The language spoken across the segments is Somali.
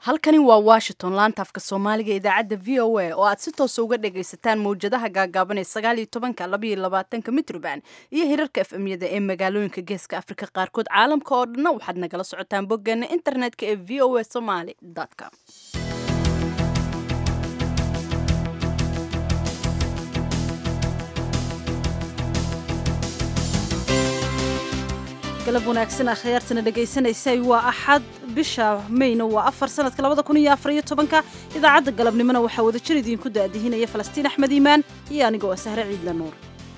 halkani waa washington laanta afka soomaaliga idaacadda v o a oo aad si toosa uga dhagaysataan mawjadaha gaagaaban ee sagaaliyo tobanka labaiyo labaatanka mitroband iyo hirarka f m-yada ee magaalooyinka geeska afrika qaarkood caalamka oo dhanna waxaad nagala socotaan boggeena internetka ee v o a somaly com galab wanaagsan akhyaartana dhagaysanaysay waa axad bisha mayna waa afar sanadka labada kun iyo afar iyo tobanka idaacadda galabnimona waxaa wada jir idiinku daadihinaya falastiin axmed iimaan iyo anigoo ah sahre ciidla nuur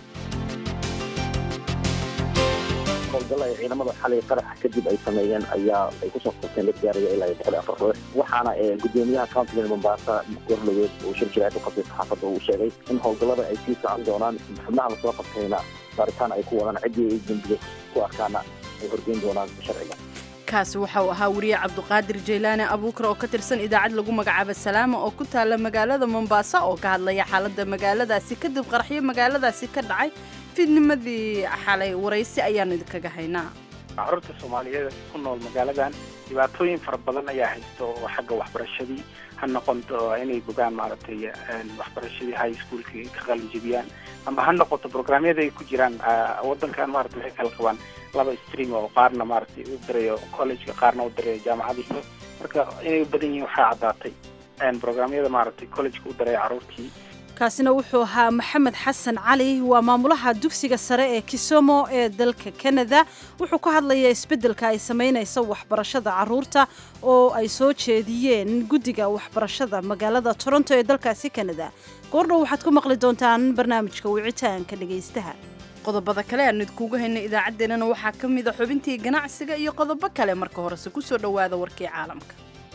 howlgalla ay ciidamada xalay qaraxa kadib ay sameeyeen ayaa ay kusoo qabteen dad gaaraya ilaa iyo boqol iyo afar ruux waxaana gudoomiyaha countiga mombasa gorloweed uu shir jiraad u qabtay saxaafadda uu sheegay in howlgallada ay sii socon doonaan xubnaha lasoo qabtayna baaritaan ay ku wadaan ciddii ay dembiye ku arkaana ay horgeyn doonaan sharciga kaasi waxa uu ahaa wariye cabduqaadir jaylaane abuukar oo ka tirsan idaacad lagu magacaabo salaama oo ku taala magaalada mombasa oo ka hadlaya xaaladda magaaladaasi kadib qaraxyo magaaladaasi ka dhacay fidnimadii xalay waraysi ayaanu idinkaga haynaa carruurta soomaaliyeed ku nool magaaladan dhibaatooyin fara badan ayaa haysta oo xagga waxbarashadii ha noqonto inay bogaan maaragtay waxbarashadii high schoolka ka qalinjibiyaan ama ha noqoto programyada ay ku jiraan wadankan maarata waxay kala qabaan laba stream oo qaarna maaragtay u dirayo collegeka qaarna u dirayo jaamacadii marka inay u badan yihiin waxaa caddaatay programyada maaragtay collegeka u diraya carruurtii kaasina wuxuu ahaa maxamed xasan cali waa maamulaha dugsiga sare ee kisomo ee dalka canada wuxuu ka hadlayaa isbeddelka ay samaynayso waxbarashada caruurta oo ay soo jeediyeen guddiga waxbarashada magaalada toronto ee dalkaasi canada goordhow waxaad ku maqli doontaan barnaamijka wicitaanka dhegaystaha qodobada kale aan idkuugu haynay idaacaddeenana waxaa ka mid a xubintii ganacsiga iyo qodobo kale marka horese ku soo dhowaada warkii caalamka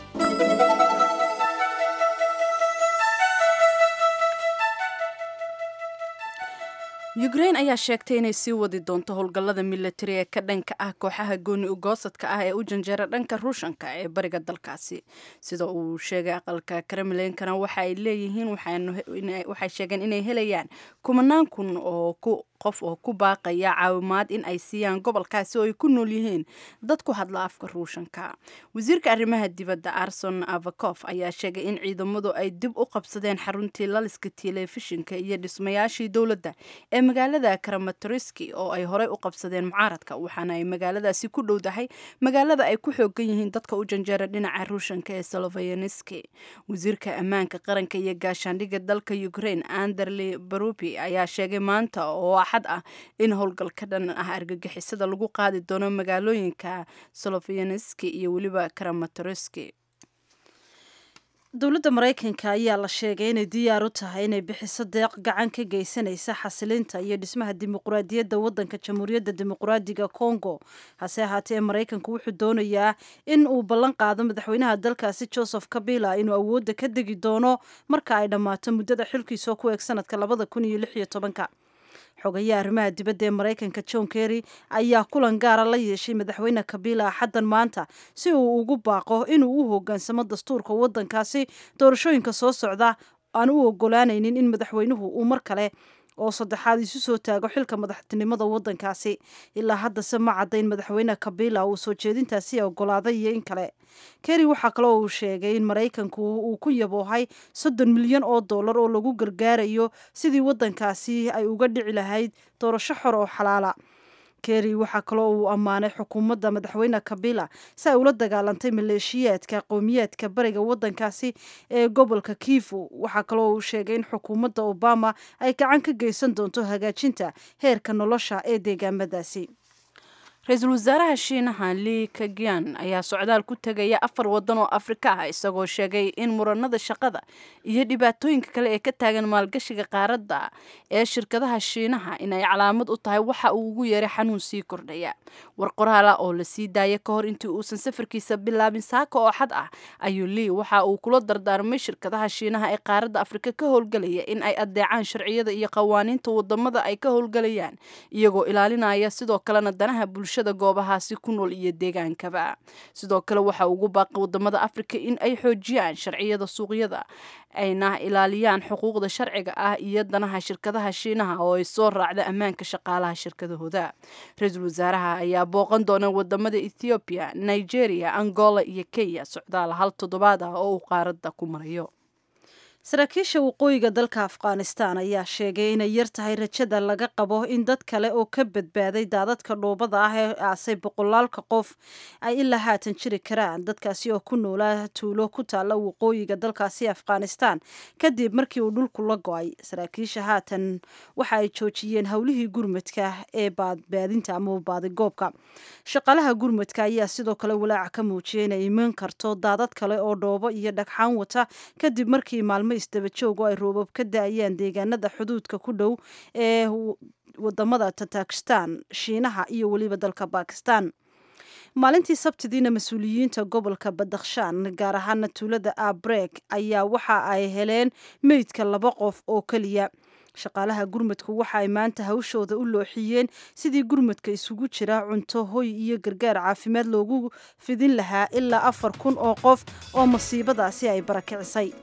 yukrain ayaa sheegtay inay sii wadi doonto howlgallada milatari ee ka dhanka ah kooxaha gooni ugoosadka ah ee u janjeera dhanka ruushanka ee bariga dalkaasi sida uu sheegay aqalka kremlinkana waxa ay leeyihiin waxay sheegeen inay helayaan kumanaan kun oo qof oo ku baaqaya caawimaad in ay siiyaan gobolkaasi oo ay ku nool yihiin dad ku hadla afka ruushanka wasiirka arrimaha dibadda arson avakof ayaa sheegay in ciidamadu ay dib u qabsadeen xaruntii laliska telefishinka iyo dhismayaashii dowladda ee magaalada kramatoriski oo ay horey u qabsadeen mucaaradka waxaana ay magaaladaasi ku dhowdahay magaalada ay ku xoogan yihiin dadka u janjeera dhinaca ruushanka ee solovayaneski wasiirka ammaanka qaranka iyo gaashaandhigga dalka ukraine anderli barubi ayaa sheegay maanta oo axad ah in howlgal ka dhan ah argagixisada lagu qaadi doono magaalooyinka solovayaneski iyo weliba kramatoriski dowladda maraykanka ayaa la sheegay inay diyaar u tahay inay bixiso deeq gacan ka geysanaysa xasilinta iyo dhismaha dimuqraadiyadda waddanka jamhuuriyadda dimuqraadiga congo hase ahaatee maraykanku wuxuu doonayaa in uu ballan qaado madaxweynaha dalkaasi joseph kabila inuu awoodda ka degi doono marka ay dhammaato muddada xilkiisoo ku eeg sanadka labada kun iyo lix iyo tobanka xogayaha arrimaha dibadda ee maraykanka john kerry ayaa kulan gaara la yeeshay madaxweyne kabila axaddan maanta si uu ugu baaqo inuu u hoggaansamo dastuurka waddankaasi doorashooyinka soo socda aan u ogolaanaynin in madaxweynuhu uu mar kale oo saddexaad isu soo taago xilka madaxtinimada waddankaasi ilaa haddase ma cadda in madaxweyne kabila uu soo jeedintaasi ogolaaday iyo in kale kerry waxaa kaloo uu sheegay in maraykanku uu ku yaboohay soddon milyan oo dollar oo lagu gargaarayo sidii waddankaasi ay uga dhici lahayd doorasho xor oo xalaala kerry waxaa kaloo uu ammaanay xukuumadda madaxweyne kabila si ay ula dagaalantay maleeshiyaadka qowmiyaadka bariga waddankaasi ee gobolka kivu waxaa kaloo uu sheegay in xukuumadda obama ay gacan ka geysan doonto hagaajinta heerka nolosha ee deegaamadaasi ra-iisul wasaaraha shiinaha li kagian ayaa socdaal ku tegaya afar waddan oo afrika ah isagoo sheegay in muranada shaqada iyo dhibaatooyinka kale ee ka taagan maalgashiga qaaradda ee shirkadaha shiinaha inay calaamad u tahay waxa uu ugu yeeray xanuun sii kordhaya war qoraala oo la sii daaya ka hor intii uusan safarkiisa bilaabin saaka oo xad ah ayuu lii waxa uu kula dardaarmay shirkadaha shiinaha ee qaaradda afrika ka howlgelaya in ay adeecaan sharciyada iyo qawaaniinta wadamada ay ka howlgelayaan iyagoo ilaalinaya sidoo kalena danaha bulshada bulshada goobahaasi ku nool iyo deegaankaba sidoo kale waxa ugu baaqay wadamada afrika in ay xoojiyaan sharciyada suuqyada ayna ilaaliyaan xuquuqda sharciga ah iyo danaha shirkadaha shiinaha oo ay soo raacda ammaanka shaqaalaha shirkadahooda ra-iisul wasaaraha ayaa booqan doona wadamada ethoobiya nigeria angola iyo kenya socdaal hal toddobaad ah oo uu qaaradda ku marayo saraakiisha waqooyiga dalka afghanistan ayaa sheegay inay yar tahay rajada laga qabo in dad kale oo ka badbaaday daadadka dhoobada ah ee aasay boqolaalka qof ay ilaa haatan jiri karaan dadkaasi oo ku noolaa tuulo ku taalla waqooyiga dalkaasi afghanistan kadib markii uu dhulku la go-ay saraakiisha haatan waxa ay joojiyeen howlihii gurmadka ee badbaadinta ama baadigoobka shaqaalaha gurmadka ayaa sidoo kale walaaca ka muujiyay inay iman karto daadad kale oo dhoobo iyo dhagxaan wata kadib markii maalmo isdaba joog oo ay roobab ka da-ayaan deegaanada xuduudka ku dhow ee wadamada tatakistan shiinaha iyo weliba dalka bakistan maalintii sabtidiina mas-uuliyiinta gobolka badakhshan gaar ahaana tuulada abrek ayaa waxa ay heleen meydka laba qof oo keliya shaqaalaha gurmadku waxa ay maanta hawshooda u looxiyeen sidii gurmadka isugu jira cunto hoy iyo gargaar caafimaad loogu fidin lahaa ilaa afar kun oo qof oo masiibadaasi ay barakicisay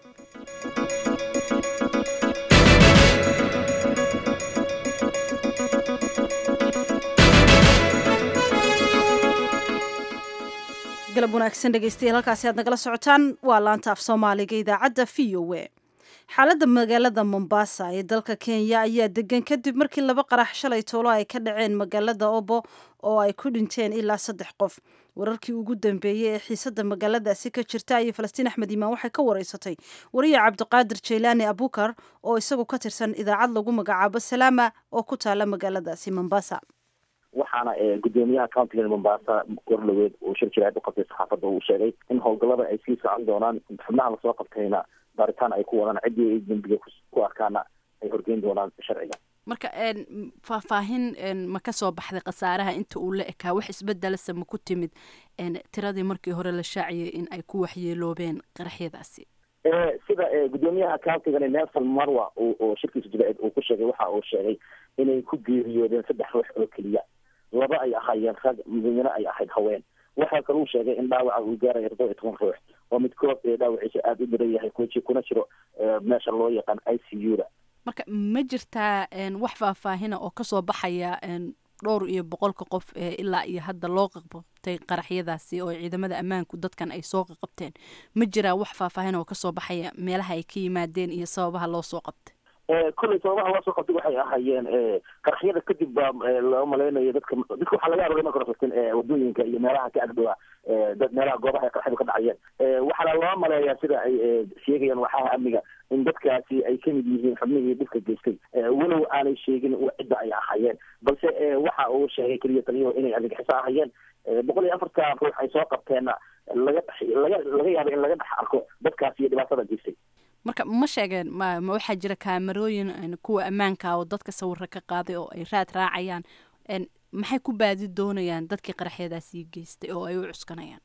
galab wanaagsan dhegeystayaal halkaasi aad nagala socotaan waa laanta af soomaaliga idaacadda v o e xaaladda magaalada mombasa ee dalka kenya ayaa degan kadib markii laba qarax shalay toolo ay ka dhaceen magaalada obo oo ay ku dhinteen ilaa saddex qof wararkii ugu dambeeyey ee xiisadda magaaladaasi ka jirta ayay falastiin axmed iimaan waxay ka wareysatay wariya cabdiqaadir jaylaani abukar oo isagu ka tirsan idaacad lagu magacaabo salaama oo ku taala magaaladaasi mombasa waxaana gudoomiyaha countiga mombasa gorloweed uu shir jiraad u qabtay saxaafadda uu sheegay in howlgallada ay sii socon doonaan xubnaha lasoo qabtayna baaritaan ay ku wadaan ciddii ay dembiga ku arkaana ay horgeyn doonaan sharciga marka faahfaahin ma ka soo baxday khasaaraha inta uu la ekaa wax isbedelasa ma ku timid tiradii markii hore la shaaciyay in ay ku waxyeeloobeen qaraxyadaasi sida gudoomiyaha countigani nelson marwa oo shirkiisa jibaaid uu ku sheegay waxa uu sheegay inay ku geeriyoodeen saddex ruux oo keliya laba ay ahaayeen rag midna ay ahayd haween waxaa kaluu sheegay in dhaawaca uu gaaraya todoba iyo toban ruux oo midkood dhaawaciisa aada u daran yahay kuji kuna jiro meesha loo yaqaan i c u da marka ma jirtaa wax faahfaahina oo kasoo baxaya dhowr iyo boqolka qof ee ilaa iyo hadda loo qaqabtay qaraxyadaasi oo ciidamada ammaanku dadkan ay soo qaqabteen ma jiraa wax faahfaahin oo kasoo baxaya meelaha ay ka yimaadeen iyo sababaha loo soo qabtay kolley sababaha loo soo qabtay waxay ahaayeen qaraxyada kadib baa loo malaynayo dadka dadka waxaa laga aroray marka rafatin wadooyinka iyo meelaha ka agdhowa dad meelaha goobaha ay qaraxyadu ka dhacayeen waxaana loo maleeyaa sida ay sheegayaan waxaha amniga in dadkaasi ay kamid yihiin xubnihii dhibka geystay walow aanay sheegin cidda ay ahaayeen balse waxa uu sheegay keliya taliyaho inay argagixiso ahayeen boqol iyo afarta ruux ay soo qabteenna laga laga laga yaaba in laga dhex arko dadkaasi iyo dhibaatada geystay marka ma sheegeen ma ma waxaa jira kaamarooyin kuwa ammaanka oo dadka sawiro ka qaaday oo ay raad raacayaan maxay ku baadi doonayaan dadkii qaraxyadaasii geystay oo ay u cuskanayaan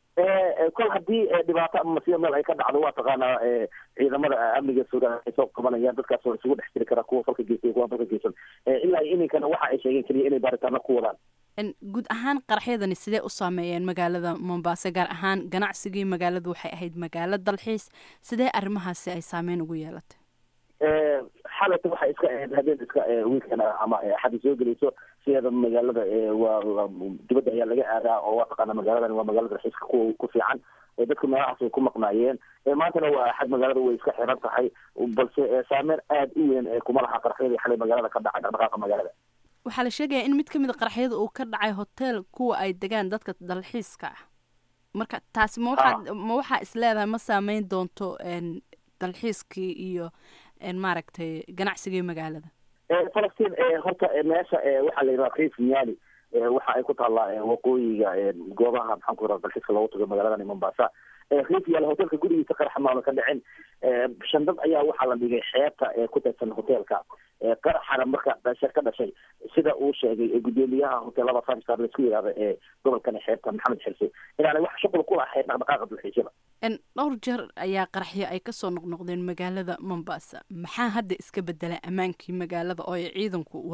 kol haddii dhibaato ama masiibo meel ay ka dhacdo waa taqaanaa ciidamada amniga suudaan ay soo qabanayaan dadkaas oo isugu dhex jiri karaa kuwa falka geystay kuwa falka geysan ilaa iminkana waxa ay sheegeen keliya inay baaritaano ku wadaan guud ahaan qaraxyadani sidee u saameeyeen magaalada mombasa gaar ahaan ganacsigii magaaladu waxay ahayd magaalo dalxiis sidee arrimahaasi ay saameyn ugu yeelatay xalata waxay iska ahayd habeen iska wiilkan ama axadi soo gelayso sideeda magaalada waa dibadda ayaa laga aadaa oo waa taqaana magaaladan waa magaalada dalxiiska ku ku fiican dadka meelahaas way ku maqnaayeen maantana waa axad magaalada way iska xiran tahay balse saameyn aada u weyn kuma laha qaraxyadii xalay magaalada ka dhacay dhaqdhaqaaqa magaalada waxaa la sheegayaa in mid ka mid a qaraxyada uu ka dhacay hotel kuwa ay degaan dadka dalxiiska ah marka taasi ma waxaa ma waxaa is leedahay ma saameyn doonto dalxiiskii iyo maaragtay ganacsigii magaalada falastiin horta meesha waxaa la yidhaha riif nyali waxa ay ku taallaa waqooyiga goobaha maxaan ku yidhaha dalxiiska loogu tago magaaladan mombasa riif yaal hotelka gurigiisa qarax maama ka dhicin shandad ayaa waxaa la dhigay xeebta ee ku tirsan hotelka qaraxana marka dhasha ka dhashay sida uu sheegay gudoomiyaha hoteelada five star laisku yidhahda ee gobolkan xeebta maxamed xirse inaanay wax shuqul ku lahayn dhaqdhaqaaqa dalxiisyada dhowr jeer ayaa qaraxyo ay kasoo noqnoqdeen magaalada mombasa maxaa hadda iska bedela ammaankii magaalada oo ay ciidanku wadaan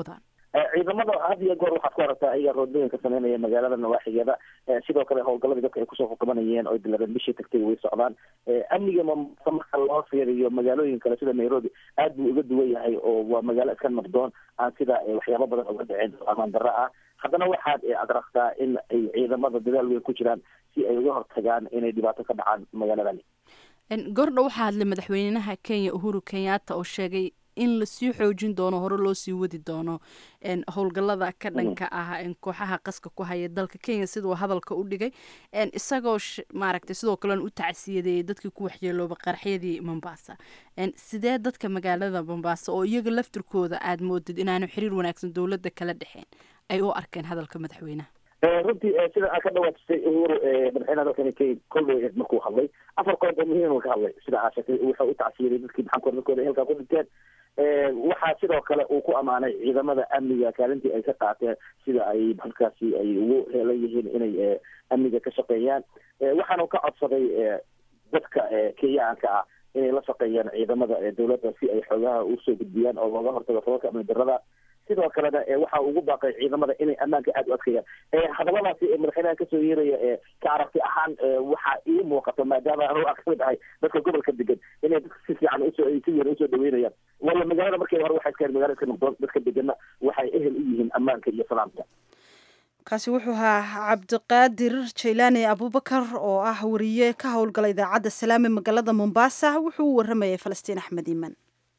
ciidamada had iyo goor waxaad ku aragtaa ayaga roodooyinka sameynaya magaalada nawaaxigeeda sidoo kale howlgaladii dadka ay kusoo xukumanayeen oo diladeen bishii tagtay way socdaan amniga mombasa marka loo fiiriyo magaalooyin kale sida nairobi aad buu uga duwan yahay oo waa magaalo iska nabdoon aan sida waxyaabo badan uga dhicin amaan darro ah haddana waxaad adragtaa in ay ciidamada dadaal weyn ku jiraan si ay uga hortagaan inay dhibaato ka dhacaan magaaladani gordha waxaa hadlay madaxweynaha kenya uhuru kenyatta oo sheegay in lasii xoojin doono hore loo sii wadi doono howlgallada ka dhanka ah kooxaha qaska ku haya dalka kenya siduu hadalka u dhigay isagoo maaragtay sidoo kalen u tacsiyadeeyay dadkii ku waxyeelooba qarxyadii mombasa sidee dadka magaalada mombasa oo iyaga laftirkooda aad moodid inaanu xiriir wanaagsan dowladda kala dhexeen ay u arkeen hadalka madaxweynaha runtii sida aad ka dhawaajisay uhuru madaxweynaha dalkani kenya kolway markuu hadlay afar qodob oo muhiim uu ka hadlay sida aa sheegtay wuxuu u tacsiyaday dadkii maxamed dadkooda halkaa ku dhinteen waxaa sidoo kale uu ku amaanay ciidamada amniga kaalintii ay ka qaateen sida ay halkaasi ay ugu heelan yihiin inay amniga ka shaqeeyaan waxaana ka codsaday dadka kenyaanka ah inay la shaqeeyaan ciidamada dowladda si ay xoogaha usoo gudbiyaan oo looga hortago falalka amni darada sidoo kalena waxa ugu baaqay ciidamada inay ammaanka aada u adkeeyaan hadaladaasi madaxweynaha kasoo yeeraya ka aragti ahaan waxaa ii muuqato maadaama anu kamid ahay dadka gobolka degan inay dadka si fiican usoo si weyn usoo dhaweynayaan waayo magaalada markii hore waxay iska magaalada iska noqdoon dadka degana waxay ehel u yihiin ammaanka iyo salaamka kaasi wuxuu ahaa cabdiqaadir jaylaani abubakar oo ah wariye ka howlgala idaacadda salaame magaalada mombasa wuxuu u waramayay falastiin axmed iiman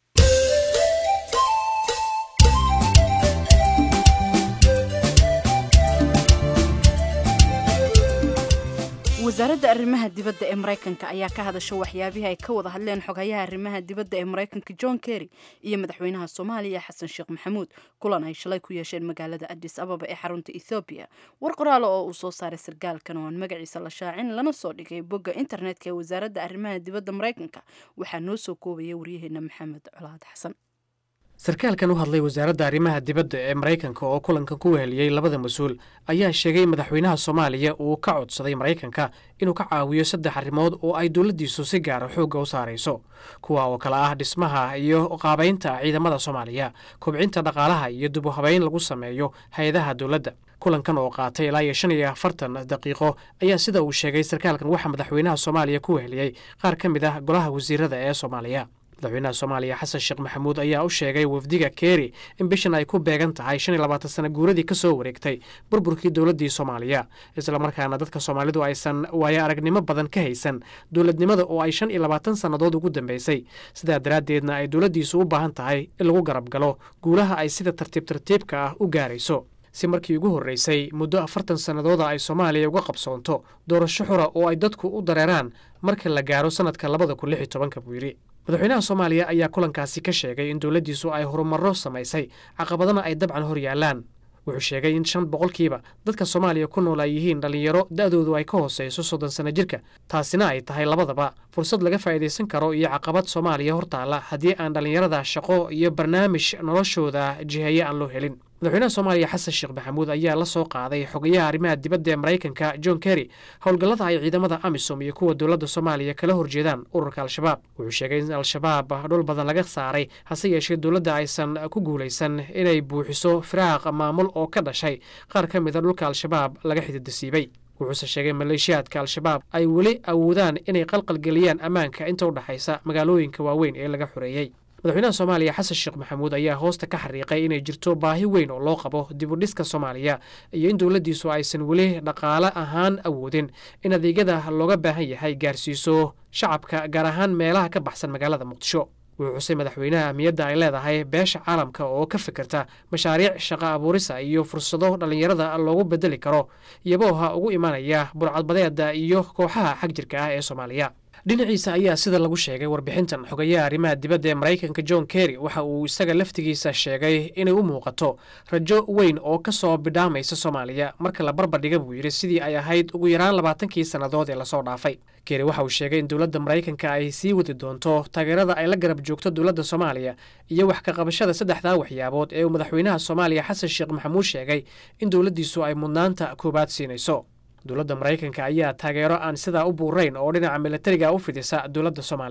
wasaaradda arrimaha dibadda ee maraykanka ayaa ka hadasha waxyaabihii ay ka wada hadleen xogayaha arrimaha dibadda ee maraykanka john kerry iyo madaxweynaha soomaaliya xasan sheekh maxamuud kulan ay shalay ku yeesheen magaalada adis ababa ee xarunta ethoobiya war qoraalo oo uu soo saaray sarkaalkan oo aan magaciisa la shaacin lana soo dhigay bogga internetka ee wasaaradda arrimaha dibadda maraykanka waxaa noo soo koobaya waryaheena maxamed colaad xasan sarkaalkan u hadlay wasaaradda arrimaha dibadda ee maraykanka oo kulankan ku weheliyey labada mas-uul ayaa sheegay madaxweynaha soomaaliya uu ka codsaday maraykanka inuu ka caawiyo saddex arrimood oo ay dowladdiisu si gaara xoogga u saarayso kuwa oo kale ah dhismaha iyo qaabaynta ciidamada soomaaliya kobcinta dhaqaalaha iyo dib u habayn lagu sameeyo hay-adaha dowladda kulankan oo qaatay ilaa iyo shan iyo afartan daqiiqo ayaa sida uu sheegay sarkaalkan waxaa madaxweynaha soomaaliya ku weheliyey qaar ka mid ah golaha wasiirada ee soomaaliya madaxweynaha soomaaliya xasan sheekh maxamuud ayaa u sheegay wafdiga keeri in bishan ay ku beegan tahay shan iyo labaatan sana guuradii ka soo wareegtay burburkii dowladdii soomaaliya islamarkaana dadka soomaalidu aysan waayo aragnimo badan ka haysan dowladnimada oo ay shan iyo labaatan sannadood ugu dambeysay sidaa daraaddeedna ay dowladdiisu u baahan tahay in lagu garab galo guulaha ay sida tartiib tartiibka ah u gaarayso si markii ugu horreysay muddo afartan sannadooda ay soomaaliya uga qabsoonto doorasho xura oo ay dadku u dareeraan marka la gaaro sannadka labada kun lix iyo tobanka buu yidhi madaxweynaha soomaaliya ayaa kulankaasi ka sheegay in dowladdiisu ay horumarro samaysay caqabadana ay dabcan hor yaallaan wuxuu sheegay in shan boqolkiiba dadka soomaaliya ku nool ay yihiin dhallinyaro da'doodu ay ka hooseyso soddon sanno jirka taasina ay tahay labadaba fursad laga faa'iidaysan karo iyo caqabad soomaaliya hortaalla haddii aan dhallinyarada shaqo iyo barnaamij noloshooda jiheeye aan loo helin madaxweynaha soomaaliya xasan sheekh maxamuud ayaa la soo qaaday xogayaha arrimaha dibadda ee maraykanka john kerry howlgallada ay ciidamada amisom iyo kuwa dowladda soomaaliya kala horjeedaan ururka al-shabaab wuxuu sheegay in al-shabaab dhul badan laga saaray hase yeeshee dowladda aysan ku guulaysan inay buuxiso firaaq maamul oo ka dhashay qaar ka mida dhulka al-shabaab laga xididasiibay wuxuuse sheegay maleeshiyaadka al-shabaab ay weli awoodaan inay qalqalgeliyaan ammaanka inta u dhexaysa magaalooyinka waaweyn ee laga xoreeyey madaxweynaha soomaaliya xasan sheekh maxamuud ayaa hoosta ka xariiqay inay jirto baahi weyn oo loo qabo dib u dhiska soomaaliya iyo in dowladdiisu aysan weli dhaqaale ahaan awoodin in adeegyada looga baahan yahay gaarsiiso shacabka gaar ahaan meelaha ka baxsan magaalada muqdisho wuxuu xusay madaxweynaha ahmiyadda ay leedahay beesha caalamka oo ka fikirta mashaariic shaqo abuurisa iyo fursado dhallinyarada loogu bedeli karo iyabooha ugu imanaya burcadbadeeda iyo kooxaha xag jirka ah ee soomaaliya dhinaciisa ayaa sida lagu sheegay warbixintan xogayaha arrimaha dibadda ee maraykanka john kerry waxa uu isaga laftigiisa sheegay inay u muuqato rajo weyn oo ka soo bidhaamaysa soomaaliya marka la barbardhiga buu yidhi sidii ay ahayd ugu yaraan labaatankii sannadood ee lasoo dhaafay kerry waxa uu sheegay in dowladda maraykanka ay sii wadi doonto taageerada ay la garab joogto dowladda soomaaliya iyo wax ka qabashada saddexdaa waxyaabood ee uu madaxweynaha soomaaliya xasan sheekh maxamuud sheegay in dowladdiisu ay mudnaanta koowaad siinayso dowladda maraykanka ayaa taageero aan sidaa u buurayn oo dhinaca militariga u fidisa dowladda soomaaliya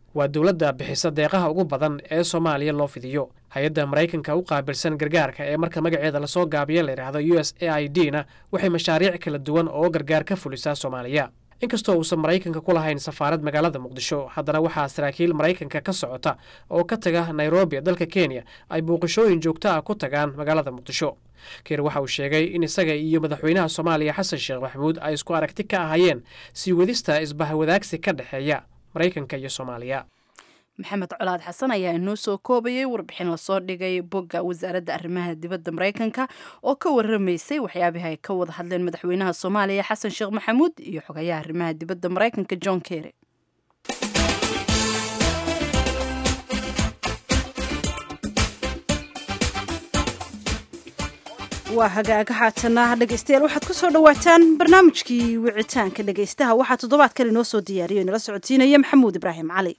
waa dowladda bixisa deeqaha ugu badan ee soomaaliya loo fidiyo hay-adda maraykanka u qaabilsan gargaarka ee marka magaceeda lasoo gaabiyo la yidhaahdo u s a i d na waxay mashaariic kala duwan oo gargaar ka fulisaa soomaaliya inkastoo uusan maraykanka ku lahayn safaarad magaalada muqdisho haddana waxaa saraakiil maraykanka ka socota oo ka taga nairobi ee dalka kenya ay booqashooyin joogto ah ku tagaan magaalada muqdisho keer waxa uu sheegay in isaga iyo madaxweynaha soomaaliya xasan sheekh maxamuud ay isku aragti ka ahayeen sii wadista isbahawadaagsi ka dhexeeya maraykanka iyo soomaaliya maxamed colaad xasan ayaa inoo soo koobayay warbixin lasoo dhigay bogga wasaaradda arrimaha dibadda maraykanka oo ka waramaysay waxyaabihi ay ka wada hadleen madaxweynaha soomaaliya xasan sheekh maxamuud iyo xogayaha arrimaha dibadda maraykanka john kerry waa hagaaga haatana dhegaystayaal waxaad ku soo dhowaataan barnaamijkii wicitaanka dhegaystaha waxaa toddobaadkan inoo soo diyaariyo inala socodsiinaya maxamuud ibraahim cali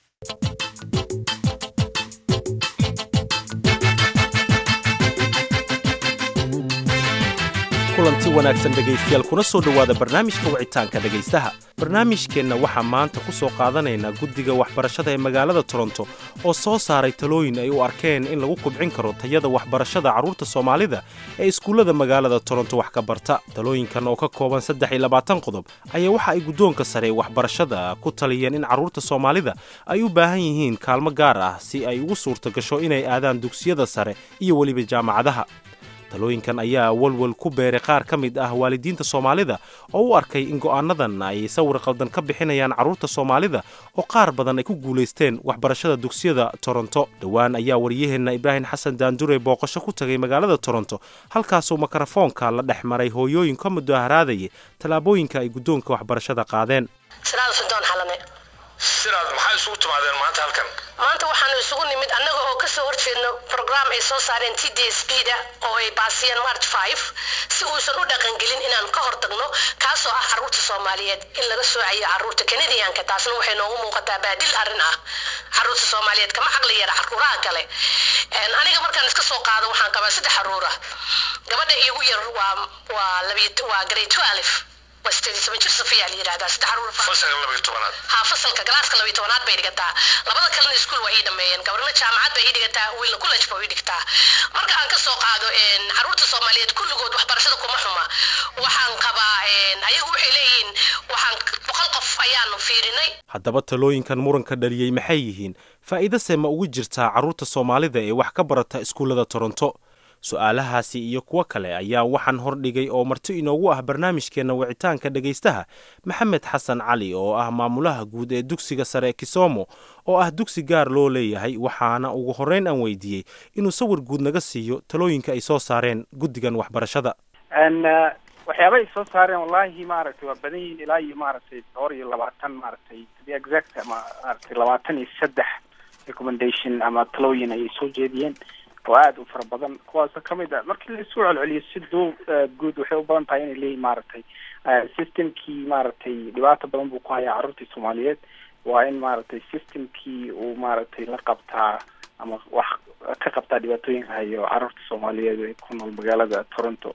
kulanti wanaagsan dhegaystayaal kuna soo dhowaada barnaamijka wicitaanka dhegaystaha barnaamijkeenna waxaa maanta ku soo qaadanaynaa guddiga waxbarashada ee magaalada toronto oo soo saaray talooyin ay u arkeen in lagu kubcin karo tayada waxbarashada carruurta soomaalida ee iskuullada magaalada toronto wax ka barta talooyinkan oo ka kooban saddex iyo labaatan qodob ayaa waxa ay guddoonka sare ee waxbarashada ku taliyeen in carruurta soomaalida ay u baahan yihiin kaalmo gaar ah si ay ugu suurta gasho inay aadaan dugsiyada sare iyo weliba jaamacadaha talooyinkan ayaa walwal ku beeray qaar ka mid ah waalidiinta soomaalida oo u arkay in go'aanadan ay sawir qaldan ka bixinayaan carruurta soomaalida oo qaar badan ay ku guulaysteen waxbarashada dugsiyada toronto dhowaan ayaa waryaheenna ibraahim xasan daandure booqasho ku tagay magaalada toronto halkaasoo mikrofoonka la dhex maray hooyooyin ka mudaharaadayay tallaabooyinka ay guddoonka waxbarashada qaadeen siraad maxaa isugu timaadeen maanta halkan maanta waxaanu isugu nimid annaga oo kasoo horjeedno program ay soo saareen t d s b da oo ay baasiyeen march five si uusan u dhaqangelin inaan ka hortagno kaasoo ah carruurta soomaaliyeed in laga soocayo carruurta kanadiyanka taasna waxay noogu muuqataa baadil arrin ah carruurta soomaaliyeed kama caqli yara carruuraha kale aniga markaan iska soo qaado waxaan qabaa saddex carruur ah gabadha iigu yar waa waa waa grade twelve waa sideed iyo toban jir safiyaa la yidhahdaa saddex caruur fasalka laba iyo tobanaad ha fasalka galaaska laba iyo tobanaad bay dhigataa labada kalena iskuul waa ii dhameeyeen gabarna jaamacad bay ii dhigataa wiilna college ba ii dhigtaa marka aan kasoo qaado caruurta soomaaliyeed kulligood waxbarashada kuma xuma waxaan qabaa ayagu waxay leeyihiin waxaan boqol qof ayaanu fiirinay haddaba talooyinkan muranka dhaliyey maxay yihiin faa'iidase ma ugu jirtaa carruurta soomaalida ee wax ka barata iskuullada toronto su-aalahaasi iyo kuwo kale ayaa waxaan hordhigay oo marti inoogu ah barnaamijkeenna wicitaanka dhegaystaha maxamed xasan cali oo ah maamulaha guud ee dugsiga sare ee kisomo oo ah dugsi gaar loo leeyahay waxaana ugu horreyn aan weydiiyey inuu sawir guud naga siiyo talooyinka ay soo saareen guddigan waxbarashada waxyaaba ay soo saareen wallahi maaragtay waa badan yihiin ilaa iyo maaragtay dhowr iyo labaatan maaragtay to be exact ama maaragtay labaatan iyo saddex recommendation ama talooyin ayay soo jeediyeen oo aada u fara badan kuwaasoo kamid a markii la isu celceliyo si duu guud waxay u badan tahay inay leeyihin maaragtay systemkii maaragtay dhibaato badan buu ku hayaa carruurtii soomaaliyeed waa in maaragtay systemkii uu maaragtay la qabtaa ama wax ka qabtaa dhibaatooyinka hayo carruurta soomaaliyeed ee ku nool magaalada toronto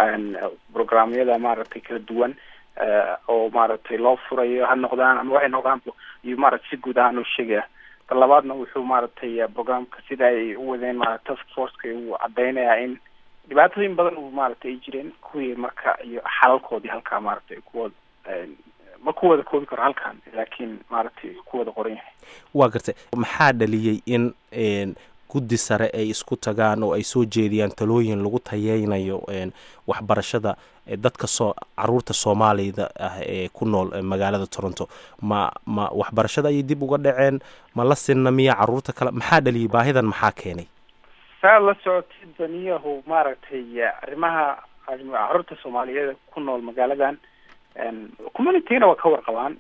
programyada maaragtay kala duwan oo maaragtay loo furayo ha noqdaan ama waxay noqdaan iyo maaragtay si guud ahaan u sheegaya ta labaadna wuxuu maaragtay programka sida ay u wadeen ma task forceka uu cadeynayaa in dhibaatooyin badan uu maaragtay ay jireen kuwii marka iyo xalalkoodii halkaa maaragtay kuwada ma ku wada koobi karo halkan laakiin maaragtay ku wada qoran yahay waa gartay maxaa dhaliyey in guddi sare ay isku tagaan oo ay soo jeediyaan talooyin lagu tayeynayo waxbarashada dadka soo caruurta soomaalida ah ee ku nool magaalada toronto ma ma waxbarashada ayay dib uga dhaceen ma la sinna miya caruurta kale maxaa dhaliyay baahidan maxaa keenay saa la socotid baniyahu maaragtay arrimaha caruurta soomaaliyeed ku nool magaaladan communityna waa ka warqabaan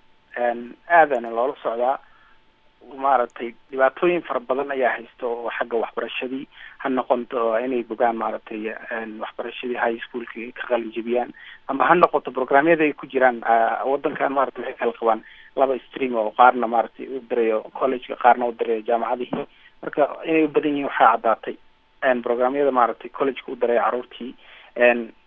aadana loola socdaa maaragtay dhibaatooyin fara badan ayaa haysta oo xagga waxbarashadii ha noqoto inay bogaan maaragtay waxbarashadii high schoolka ay ka qalin jebiyaan ama ha noqoto programyada ay ku jiraan wadankan maaragtay waxay kala qabaan laba stream oo qaarna maaragtay u dirayo collegeka qaarna u dirayo jaamacadihii marka inay u badan yihiin waxaa caddaatay programyada maaragtay collegeka u diray caruurtii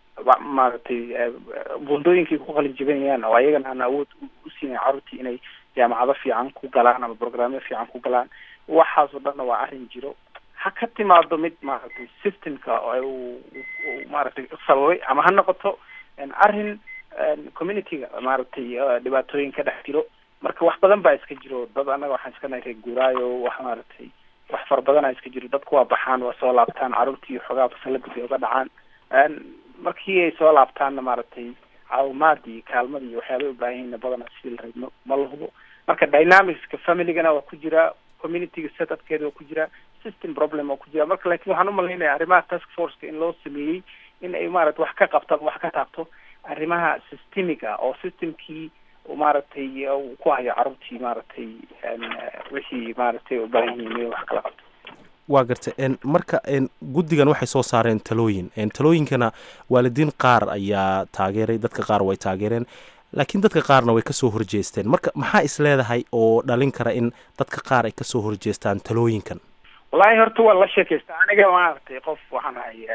maaragtay bundooyinkay ku qalin jebinayaan oo ayagana aan awood u siinayn caruurtii inay jaamacado fiican ku galaan ama programyo fiican ku galaan waxaasoo dhanna waa arrin jiro ha ka timaado mid maaragtay systemka uu maaragtay sababay ama ha noqoto arrin communityga maaragtay dhibaatooyin ka dhex jiro marka wax badan baa iska jiro dad annaga waxaan iska nahay reer guuraayo wax maaragtay wax fara badanaa iska jiro dadku waa baxaan waa soo laabtaan carruurtii xoogaa fasalada bay uga dhacaan markii ay soo laabtaanna maaragtay caawimaadii kaalmadii iyo waxyaabay ubaahan yihiinna badanaa sidii la rabno ma la hubo marka dynamicska familygana waa ku jiraa communityga setupkeeda waa ku jiraa system problem waa ku jiraa marka laakiin waxaan umalaynaya arrimaha task forceka in loo sameeyey in ay maaragtay wax ka qabto wax ka taabto arrimaha systemiga oo systemkii maaragtay ku hayo carruurtii maaragtay wixii maaragtay ubaahan yihiin in wax kala qabto waa garta marka guddigan waxay soo saareen talooyin talooyinkana waalidiin qaar ayaa taageeray dadka qaar way taageereen laakiin dadka qaarna way kasoo horjeesteen marka maxaa is leedahay oo dhalin kara in dadka qaar ay kasoo horjeestaan talooyinkan wallaahi horta waa la sheekaysta aniga maaragtay qof waxaan ahay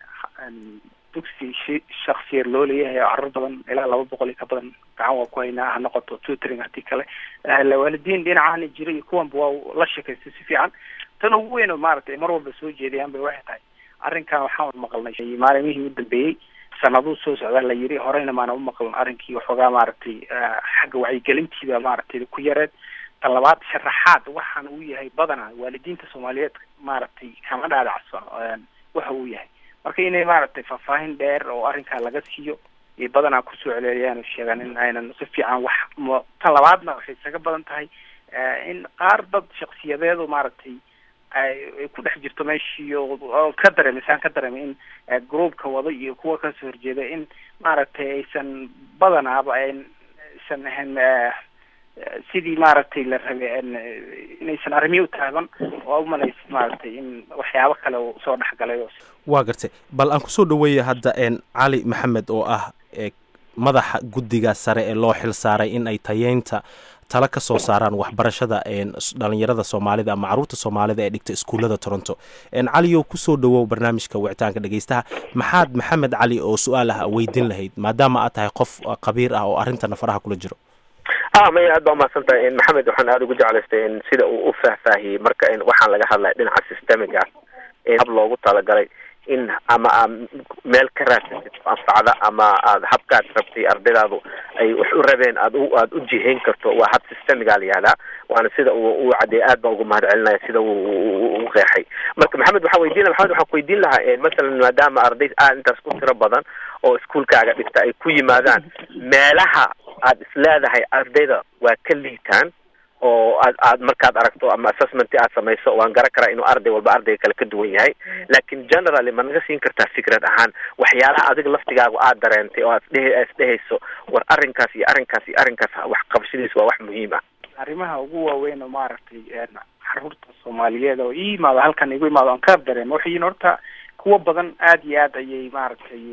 dugsi shaksiya loo leeyahay oo carruur badan ilaa laba boqol iyo ka badan gacan waa ku haynaa ha noqoto tutoring hadii kale waalidiin dhinacaana jira iyo kuwanba waa la sheekaystay si fiican tan ugu weyn oo maaragtay mar walba soo jeedayaan bay waxay tahay arrinkan waxaan maqalnay maalimihii u dambeeyey sanaduu soo socdaa la yiri horeyna maana umaqlan arrinkii waxoogaa maaragtay xagga wacyigelintiida maaragtay ku yareed tan labaad sharaxaad waxaan uu yahay badanaa waalidiinta soomaaliyeed maaragtay kama dhaadhacsan waxa uu yahay marka inay maaragtay faahfaahin dheer oo arrinkaa laga siiyo iyo badanaa kusoo celceliyaan oo sheegaan in aynan si fiican wax m tan labaadna waxay isaga badan tahay in qaar dad shaksiyadeedu maaragtay ay ku dhex jirto meeshii oo ka dareemay saan ka dareemay in groupka wada iyo kuwa kasoo horjeeda in maaragtay aysan badanaaba aysan ahayn sidii maaragtay la rabay inaysan arrimihi u taaban oo umalaysa maaragtay in waxyaabo kale uu soo dhexgalay waa gartay bal aan kusoo dhaweeya hadda cali maxamed oo ah madaxa guddiga sare ee loo xil saaray in ay tayeynta tala ka soo saaraan waxbarashada dhalinyarada soomaalida ama caruurta soomaalida ee dhigta iskuullada toronto caliyow kusoo dhawow barnaamijka wicitaanka dhegeystaha maxaad maxamed cali oo su-aal ah weydin lahayd maadaama aad tahay qof qabiir ah oo arrintana faraha kula jiro a maya aad baa umahadsan tahay maxamed waxaan aada ugu jeclaystay sida uu u faahfaahiyey marka waxaan laga hadlaya dhinaca systemic ah hab loogu talagalay in ama aad meel ka raadsatid anfacda ama aad habkaad rabtay ardaydaadu ay wax u rabeen aad u aad u jihayn karto waa hab systemiga la yihahdaa waana sida uu u cadeeyay aad baan ugu mahad celinaya sida uu u qeexay marka maxamed waxaan weydiin laha maxamed waxaan ku weydiin lahaa masalan maadaama arday aad intaas ku tiro badan oo iskuolkaaga dhigta ay ku yimaadaan meelaha aad isleedahay ardayda waa ka liitaan oo aad aad markaad aragto ama assessment aad samayso waan garan karaa inuu arday walba ardayga kale ka duwan yahay laakiin generally ma naga siin kartaa fikrad ahaan waxyaalaha adiga laftigaagu aad dareentay oo aad isdhe isdhehayso war arrinkaas iyo arrinkaas iyo arrinkaas wax qabashadiis waa wax muhiim ah arrimaha ugu waaweyn oo maaragtay caruurta soomaaliyeed oo ii yimaado halkan igu imaado aan ka dareemo waxay yihin horta kuwa badan aad iyo aad ayay maaragtay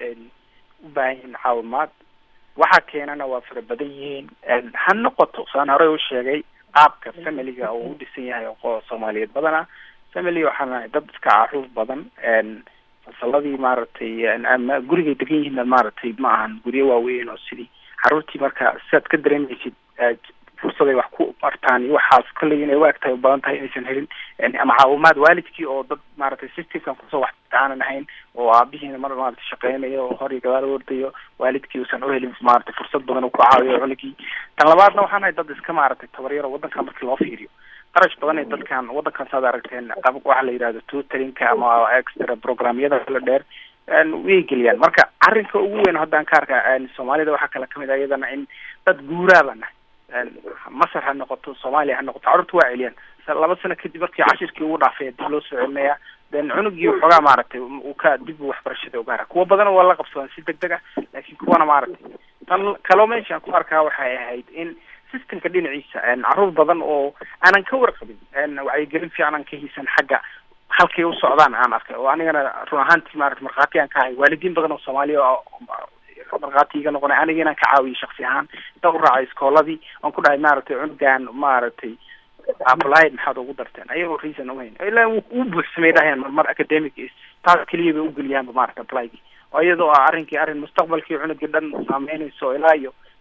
u baahan yihiin caawimaad waxaa keenana waa fara badan yihiin ha noqoto saan horey u sheegay qaabka familiga oo u dhisan yahay oo soomaaliyeed badana family waxaan nahay dad iska caruur badan fasaladii maaragtay ama gurigay degan yihiin maaragtay ma ahan guryo waaweyn oo sidii caruurtii marka sidaad ka dareemaysid fursaday wax ku bartaan iyo waxaas kolley inay u egtahay u badan tahay inaysan helin ama caawimaad waalidkii oo dad maaragtay systemkan kusoo wax aanan ahayn oo aabihiina mar maaragtay shaqeynayo oo hor iyo gadaal ordayo waalidkii uusan u helin maaragtay fursad badan uu ku caawiyo cunugii tan labaadna waxaan nahay dad iska maaragtay tabaryaro waddanka markii loo fiiriyo qarash badan ee dadkan waddankan saad aragteen qab waxa la yidhahdo tutorinka ama extra programyada kala dheer way geliyaan marka arrinka ugu weyn haddaan ka arka soomaalida waxaa kale kamid ah iyadana in dad guuraaba nahay masar ha noqoto soomaaliya ha noqoto carruurta waa celiyaan laba sano kadib markii cashirkii ugu dhaafay dib loo soo celinaya then cunugii waxoogaa maaragtay uu ka dib u waxbarashada ugaara kuwa badan waa la qabsadaan si deg deg ah laakiin kuwana maaragtay tan kaloo meeshaan ku arkaa waxay ahayd in systemka dhinaciisa carruur badan oo aanan ka warqabin wacyigelin fiican aan ka hiisan xagga halkay u socdaan aan arkay oo anigana run ahaantii maarata markhaati aan ka ahay waalidiin badan oo soomaaliya markhaati iga noqonay aniga inaan ka caawiyay shaksi ahaan inta u raacay iskooladii oon ku dhahay maaragtay cunugan maaragtay applied maxaad ugu darteen ayagoo reason uhayn ilaa u buuxsamay dhahayaan marmar academic taas keliya bay ugeliyaanba maarata applygi oo iyadoo ah arrinkii arrin mustaqbalkii cunugii dhan saameynayso ilaa iyo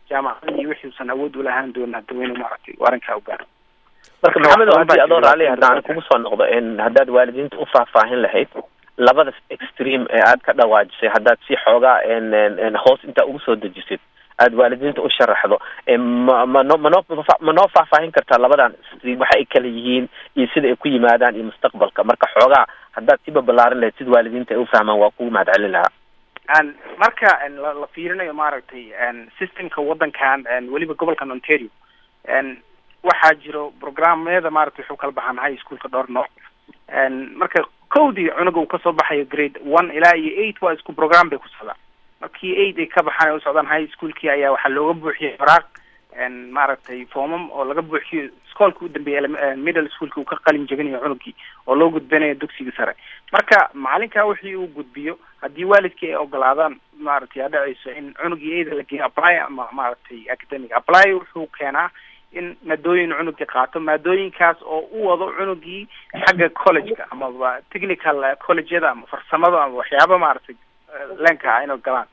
jaamacadii iyo wixii usan awood ulahaan doonin hadda waynu maaragtay arrinkaa u gaaro marka maxamed oo haddii adoo raalli haddaan kugu soo noqdo in haddaad waalidiinta u faahfaahin lahayd labada extreme ee aad ka dhawaajisay haddaad si xoogaa n hoos intaa ugu soo dejisid aad waalidiinta u sharaxdo ma mano manoo ma noo faahfaahin kartaa labadan extreme waxa ay kala yihiin iyo sida ay ku yimaadaan iyo mustaqbalka marka xoogaa haddaad siba ballaarin lahayd sid waalidiinta ay u fahmaan waa kugu mahad celin lahaa marka la fiirinayo maaragtay systemka waddankan weliba gobolkan ontario waxaa jiro programmeeda maaragtay wuxuu kala baxaan high schoolka dhowr nooc marka kowdii cunuga uu kasoo baxayo grade one ilaa iyo eight waa isku program bay ku socdaan markii eight ay ka baxaan ay usocdaan high schoolkii ayaa waxaa looga buuxiyay faraaq maaragtay foomam oo laga buuxiyo iskoolka u dambeeya middle schoolki uu ka qalin jebinayo cunugii oo loo gudbinayo dugsiga sare marka macalinka wixii uu gudbiyo haddii waalidkii ay ogolaadaan maaragtay aa dhacayso in cunugii eida la geeyo apply ama maaragtay academic apply wuxuu keenaa in maadooyin cunugii qaato maadooyinkaas oo u wado cunugii xagga collegeka amaba technical collegeyada ama farsamada ama waxyaaba maaragtay lenka ah inay galaan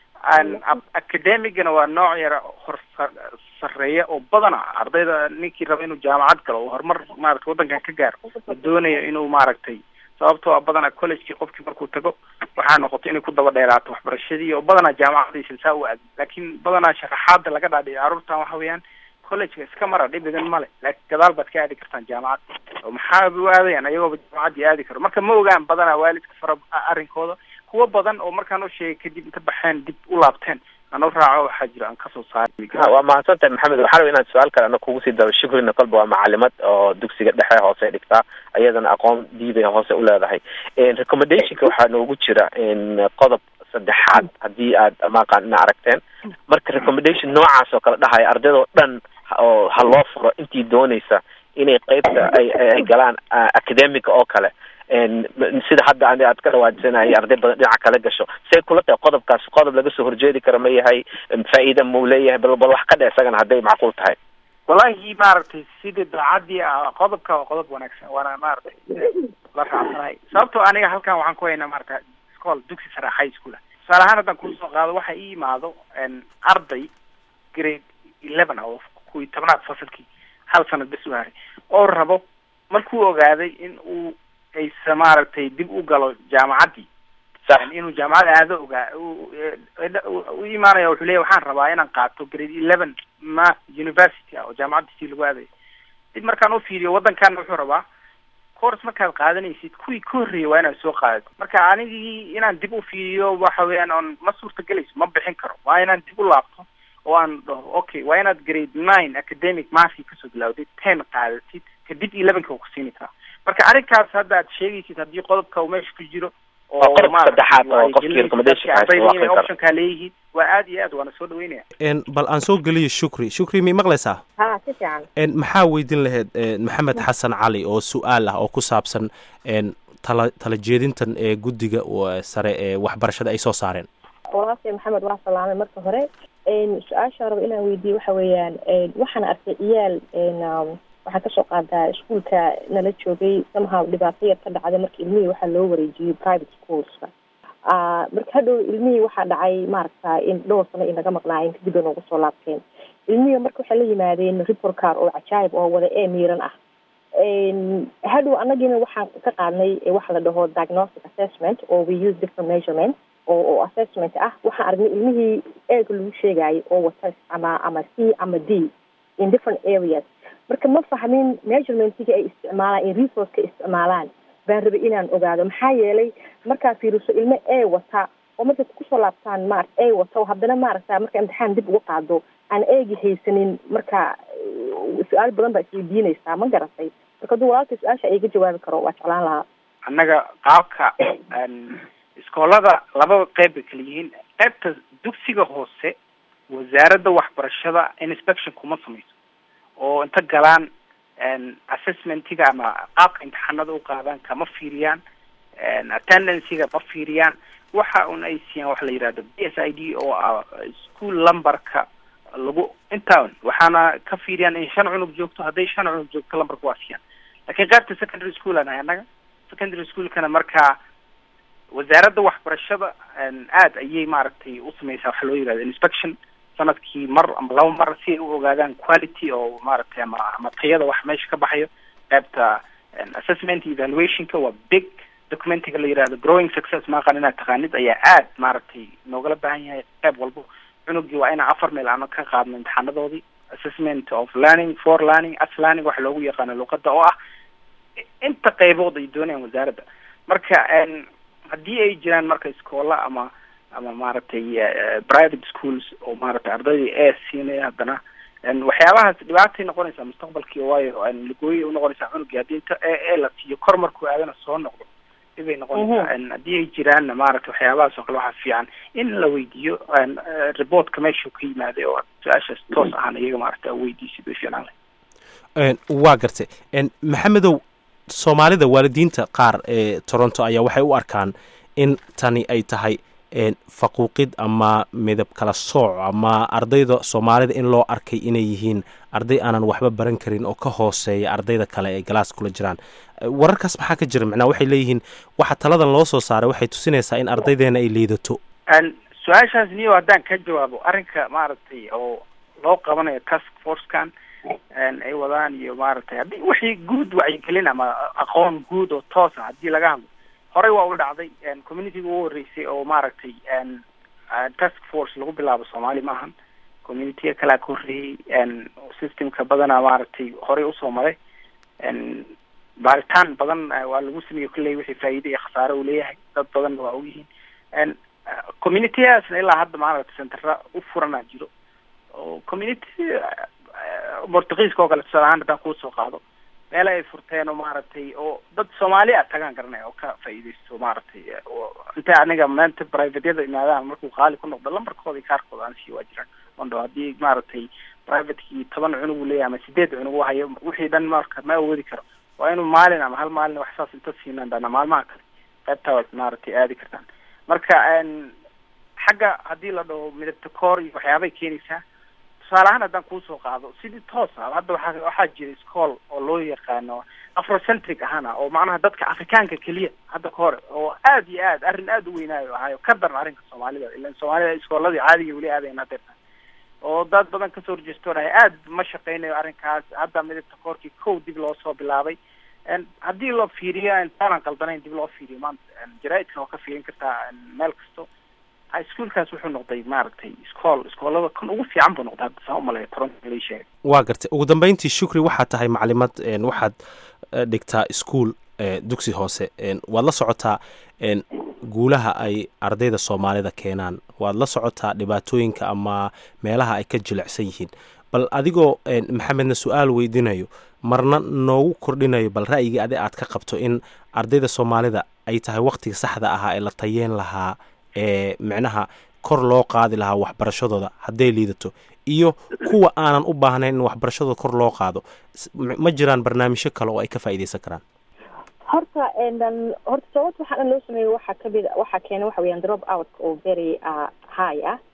academicana waa nooc yara hor sareeya oo badana ardayda ninkii raba inuu jaamacad galo oo horumar maaragtay waddankan ka gaaro la doonayo inuu maaragtay sababtoo a badana collegekii qofkii markuu tago waxaa noqoto inay ku daba dheeraato waxbarashadii oo badanaa jaamacadaysan saa u aadin laakiin badanaa sharaxaada laga dhaadhiyo carruurtan waxa weeyaan collegeka iska mara dhibigan male laakiin gadaal baad ka aadi kartaan jaamacad oo maxaaba u aadayaan ayagooba jaamacaddii aadi karo marka ma ogaan badanaa waalidka fara arrinkooda kuwa badan oo markaan u sheegay kadib inta baxeen dib u laabteen aan u raaco waxaa jira aan kasoo saari waa mahadsan tahay maxamed waxaa raba inaad su-aal kale ana kugu sii daro shukrina kolba waa macalimad oo dugsiga dhexe hoose dhigtaa iyadana aqoon diibay hoose u leedahay recommendationka waxaa noogu jira qodob saddexaad haddii aad maqaan ina aragteen marka recommendation noocaas oo kale dhahaya ardaydoo dhan oo ha loo furo intii doonaysa inay qeybta ay ay galaan academica oo kale sida hadda ani aad ka dhawaajisanaya arday badan dhinaca kala gasho say kula tahay qodobkaas qodob laga soo horjeedi karo ma yahay faa-iida mau leeyahay bal bal wax ka dhe isagana hadday macquul tahay wallahi maaragtay sidii daacadii qodobka waa qodob wanaagsan waana maaragtay la raacsanahay sababtoo aniga halkan waxaan ku haynaa maarata school dugsi sare high school ah tusaale ahaan haddaan kusoo qaado waxa ii imaado arday grade eleven oo kuwii tobnaad fasalkii hal sanad bes u haray oo rabo markuu ogaaday in uu aysa maaragtay dib u galo jaamacaddii inuu jaamacad aado ogaa u imaanaya wuxuu leeya waxaan rabaa inaan qaato grade eleven math university ah oo jaamacaddiisii lagu aadayo dib markaan u fiiriyo waddankaana wuxuu rabaa course markaad qaadanaysid kuwii ka horreeyay waa inaad soo qaadato marka anigii inaan dib u fiiriyo waxa weeyaan oon ma suurtagelayso ma bixin karo waa inaan dib u laabto oo aan dhaho okay waa inaad grade nine academic mathii kasoo bilawdid ten qaadatid kadib elevenka ku siini karaa marka arrinkaas hadda aad sheegaysid haddii qodobka uu meesha ku jiro oo optionkaa leeyihiin waa aad iyo aad waana soo dhaweynaya bal aan soo geliyo shukri shukri may maqlaysaa ha si fiican maxaa weydiin lahayd maxamed xasan cali oo su-aal ah oo ku saabsan tala tala jeedintan ee guddiga sare ee waxbarashada ay soo saareen walaashay maxamed waa salaamay marka hore su-aasha raba inaan weydiiye waxa weeyaan waxaan arkay ciyaal waxaa kasoo qaadaa iskuolka nala joogay somehow dhibaato yar ka dhacday marka ilmihii waxaa loo wareejiyey private schoolska marka hadhow ilmihii waxaa dhacay maaragta in dhowr sano inaga maqnaayeen kadib ay noogu soo laabteen ilmihii marka waxay la yimaadeen report car oo cajaayib oo wada ee miiran ah hadhow anagina waxaan ka qaadnay waxa la dhaho diagnostic assessment oo we use different measurement oo oo assessment ah waxaan aragnay ilmihii eega lagu sheegayo oo wata ama ama c ama d in different areas marka ma fahmin measurementga ay isticmaalaan in resourceka isticmaalaan baan rabay inaan ogaado maxaa yeelay markaa fiiriso ilmo e wata oo markay kusoo laabtaan maarata e wata haddana maaragta marka imtixaan dib uga qaado aan eegi haysanin marka su-aal badan baa isweydiinaysaa ma garatay marka hadduu walaalkay su-aasha iga jawaabi karo waa jeclaan lahaa annaga qaabka iskoolada lababa qeyb bay kala yihiin qeybta dugsiga hoose wasaaradda waxbarashada inspection kuma samayso oo inta galaan assessmentiga ama qaabka imtixaanada u qaadaan kama fiiriyaan attendancyga ma fiiriyaan waxa un ay siiyaan waxa la yidhahdo b s i d oo ah school lumberka lagu intaa waxaana ka fiiriyaan in shan cunug joogto hadday shan cunug joogto lumberka waa siiyaan lakin qaybta secondary school aan annaga secondary schoolkana markaa wasaaradda waxbarashada aad ayay maaragtay u sameysaa waxa loo yihahdo inspection sanadkii mar ama laba mar si ay u ogaadaan quality oo maaragtay ama ama tayada wax meesha ka baxayo qaybta assessment evaluationka waa big documentiga la yihahdo growing success maaqan inaad taqaanid ayaa aad maaragtay noogala baahan yahay qayb walbo cunugii waa inaan afar meel aano ka qaadno imtixaanadoodii assessment of learning for learning as learning waxa loogu yaqaano luqada oo ah inta qaybood ay doonayaan wasaaradda marka haddii ay jiraan marka iskoola ama ama maaragtay private schools oo maaragtay ardaydii ee siinaya haddana waxyaabahaas dhibaatay noqonaysaa mustaqbalkii waayo lagooyay unoqonaysaa cunugii haddii inta ee ee la siiyo kor markuu aadana soo noqdo dhibay noqonaysaa haddii ay jiraanna maaragtay waxyaabahaas oo kale waxaa fiican in la weydiiyo reportka meeshuu ka yimaaday oo su-aashaas toos ahaan iyaga maaragtay weydiisid way fiican leh waa gartay maxamedow soomaalida waalidiinta qaar ee toronto ayaa waxay u arkaan in tani ay tahay faquuqid ama midab kala sooc ama ardayda soomaalida in loo arkay inay yihiin arday aanan waxba baran karin oo ka hooseeya ardayda kale ee galaas kula jiraan wararkaas maxaa ka jira macnaa waxay leeyihiin waxa taladan loo soo saaray waxay tusinaysaa in ardaydeena ay liidato su-aashaas niyo haddaan ka jawaabo arrinka maaragtay oo loo qabanayo task forcekan ay wadaan iyo maaragtay haddii wixii guud wacyigelin ama aqoon guud oo toosa haddii laga hadlo horey waa u dhacday communityga ugu horreysay oo maaragtay task force lagu bilaabo soomaali maahan communityga kalea ka horreeyey systemka badanaa maaragtay horey usoo maray baaritaan badan waa lagu sameeyey kolley wixii faa'iide iyo khasaare uu leeyahay dad badanna waa ogyihiin communityadaasna ilaa hadda maaragtay centera u furanaa jiro oo community portugiiska oo kale tusaale ahaan haddaan kuusoo qaado meele ay furteen oo maaragtay oo dad soomaali a tagaan garanaya oo ka faa'iidaysto maaragtay intay aniga maanta privateyada imaadaan markuu qaali ku noqdo lambarkooda iyo kaarkooda aan sii waa jiraan ondo haddii maaragtay privatekii toban cunug uu leeyahay ama sideed cunug u hayo wixii dhan marka ma awoodi karo waa inuu maalin ama hal maalin wax saas inta siinaan dana maalmaha kale qaybtaa waad maaragtay aadi kartaan marka xagga haddii la dhaho midabta koor iyo waxyaabay keenaysaa tusaale ahaan haddaan kuusoo qaado sidii toos ah hadda waxaa waxaa jira school oo loo yaqaano afrocentric ahaana oo macnaha dadka afrikaanka keliya hadda ka hore oo aad iyo aad arrin aad u weynaayo ahaayo ka daran arrinka soomaalida ilan soomaalida iskooladii caadiga weli aadayna deerta oo dad badan kasoo horjeestoonaya aad ma shaqeynayo arrinkaas hadda midabta koorkii kow dib loo soo bilaabay haddii loo fiiriyo intaanan qaldanayn dib loo fiiriyo maanta jaraaidkan oo ka fiirin kartaa meel kasto ischoolkaas wuxuu noqday maaragtay iskool iskoolada kan ugu fiican buu noqday hadda saan umaleeya toronto la sheegay waa gartay ugu dambeyntii shukri waxaad tahay maclimad waxaad dhigtaa ischool dugsi hoose waad la socotaa guulaha ay ardayda soomaalida keenaan waad la socotaa dhibaatooyinka ama meelaha ay ka jilicsan yihiin bal adigoo maxamedna su-aal weydiinayo marna noogu kordhinayo bal ra'yigii adi aad ka qabto in ardayda soomaalida ay tahay waktiga saxda ahaa ee la tayeen lahaa ee micnaha kor loo qaadi lahaa waxbarashadooda hadday liidato iyo kuwa aanan u baahnayn in waxbarashadooda kor loo qaado ma jiraan barnaamijyo kale oo ay ka faa'iidaysan karaan horta horta sababta waxaa dhan loo sameeyey waxaa kamid waxaa keena waxa weeyaan drop out oo very high ah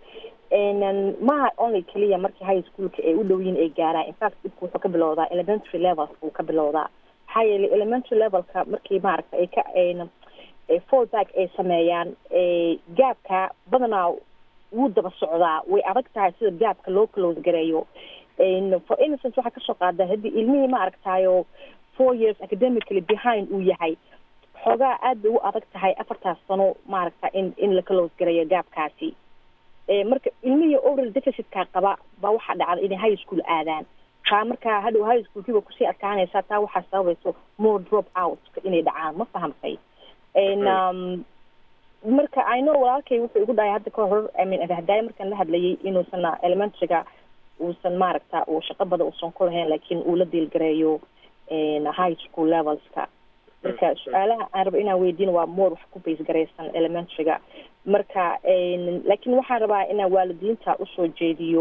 maha only keliya markii high schoolka ay u dhow yihiin ay gaaraan infact dhibka wuxuu ka bilowdaa elementary levels buu ka bilowdaa maxaa yeelay elementary levelka markii maaragta ay ka fallback ay sameeyaan gaabka badanaa wuu daba socdaa way adag tahay sida gaabka loo close gareeyo for innocence waxaa kasoo qaada haddii ilmihii ma aragtaayo four years academically behind uu yahay xoogaa aad bay u adag tahay afartaas sano maaragta in in la close gareeyo gaabkaasi marka ilmihii oral deficitkaa qaba baa waxaa dhacda inay high school aadaan taa markaa hadhow high schoolkiiba kusii adkaanaysaa taa waxaa sababayso more drop out inay dhacaan ma fahamtay marka i know walaalkay wuxuu igu dhahay hadda ka hor hadaaya markaan la hadlayay inuusan elementaryga uusan maaragta uu shaqo badan uusan ku lahayn laakiin uu la diilgareeyo high school levelska marka su-aalaha aan rabo inaan weydiin waa more wax ku base garaysan elementaryga marka laakiin waxaan rabaa inaan waalidiinta usoo jeediyo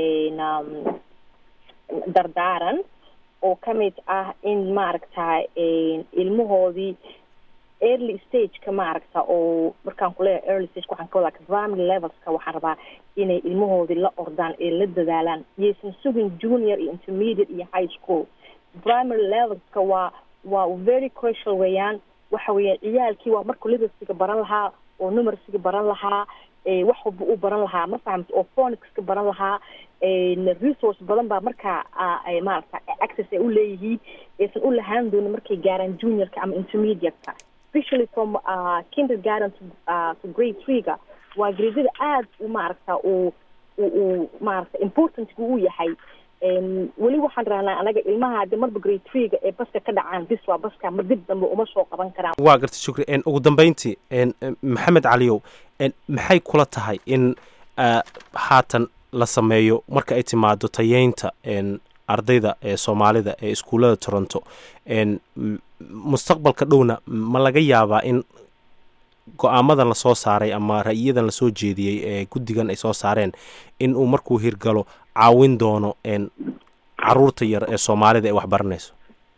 dardaaran oo kamid ah in maaragta ilmahoodii early stageka maaragta oo markaan kuleeyahay early stage waxaan ka wadaa primary levelska waxaan rabaa inay ilmahoodii la ordaan ee la dadaalaan iyaysan sugin junior iyo intermediate iyo high school primary levelska waa waa very crucial weeyaan waxa weeyaan ciyaalkii waa markuu literacyga baran lahaa oo numercyga baran lahaa wax walba uu baran lahaa ma fahamta oo phonics ka baran lahaa resource badan baa markaa maarata access ay u leeyihiin aysan u lahaan doonin markay gaaraan juniorka ama intermediate-ka especially from uh, kindergarten to, uh, to grade three-ga waa gradada aada u maaragta uu uu maaragta importantga u yahay weli waxaan rahnaa anaga ilmaha hadii marba grade three-ga ee baska ka dhacaan bis waa baska ma dib dambe uma soo qaban karaan waa garta shukri ugu dambeyntii maxamed caliyow maxay kula tahay in haatan la sameeyo marka ay timaado tayeynta ardayda ee soomaalida ee iskuullada toronto mustaqbalka dhowna ma laga yaabaa in go-aamadan lasoo saaray ama ra-iyadan lasoo jeediyey ee guddigan ay soo saareen in uu markuu hirgalo caawin doono caruurta yar ee soomaalida ee wax baranayso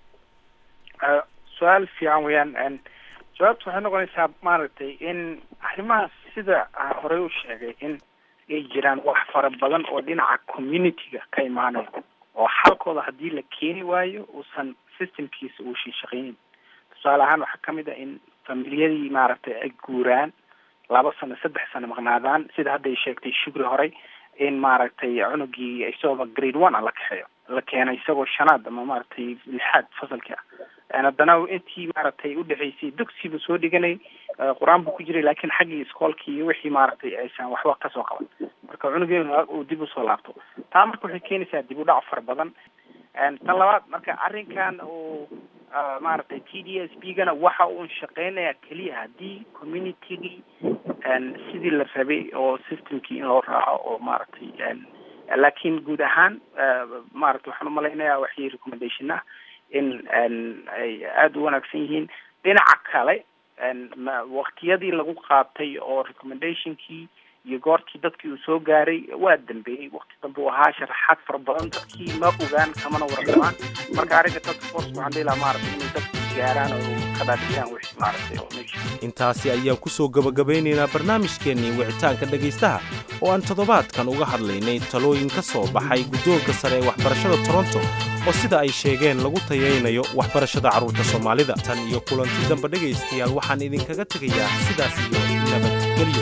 su-aal fiican weeyaan jawaabta waxay noqonaysaa maaragtay in arrimahaas sida horey u sheegay in ay jiraan wax fara badan oo dhinaca community-ga ka imaanayo oo xalkooda haddii la keeni waayo uusan systemkiisa uusan shaqeynin tusaale ahaan waxaa kamid ah in familiyadii maaragtay ay guuraan laba sano saddex sano maqnaadaan sida hadda ay sheegtay shugri horey in maaragtay cunugii isagooba grade one a la kaxeeyo la keenay isagoo shanaad ama maaragtay lixaad fasalkii ah haddana intii maaragtay udhexaysay dugsibu soo dhiganay qur-aan buu ku jiray laakiin xaggii iskoolkii iyo wixii maaragtay aysan waxba kasoo qaban marka cunugeenu uu dib usoo laabto taa marka waxay keenaysaa dib u dhac fara badan tan labaad marka arrinkan uu maaragtay t d s b gana waxa uun shaqeynaya keliya haddii communitygii sidii la rabay oo systemkii in loo raaco oo maaragtay laakiin guud ahaan maaragtay waxaan umalaynayaa waxii recommendation ah in ay aada u wanaagsan yihiin dhinaca kale waktiyadii lagu qaatay oo recommendationkii iyo goortii dadkii uu soo gaaray waa dambeeyey wakti dambe u ahaa sharaxaad fara badan dadkii ma ogaan kamana warqabaan marka arrinka dadka force waxaan dhihi lahaa maaragtay inay dadku gaaraan oo ka dhaadhiyaan wixii maaragtay oo meesha intaasi ayaan ku soo gabagabeynaynaa barnaamijkeennii wicitaanka dhegaystaha oo aan toddobaadkan uga hadlaynay talooyin ka soo baxay guddoonka sare ee waxbarashada toronto oo sida ay sheegeen lagu tayaynayo waxbarashada carruurta soomaalida tan iyo kulanti dambe dhegaystayaal waxaan idinkaga tegayaa sidaas iyo nabadgelyo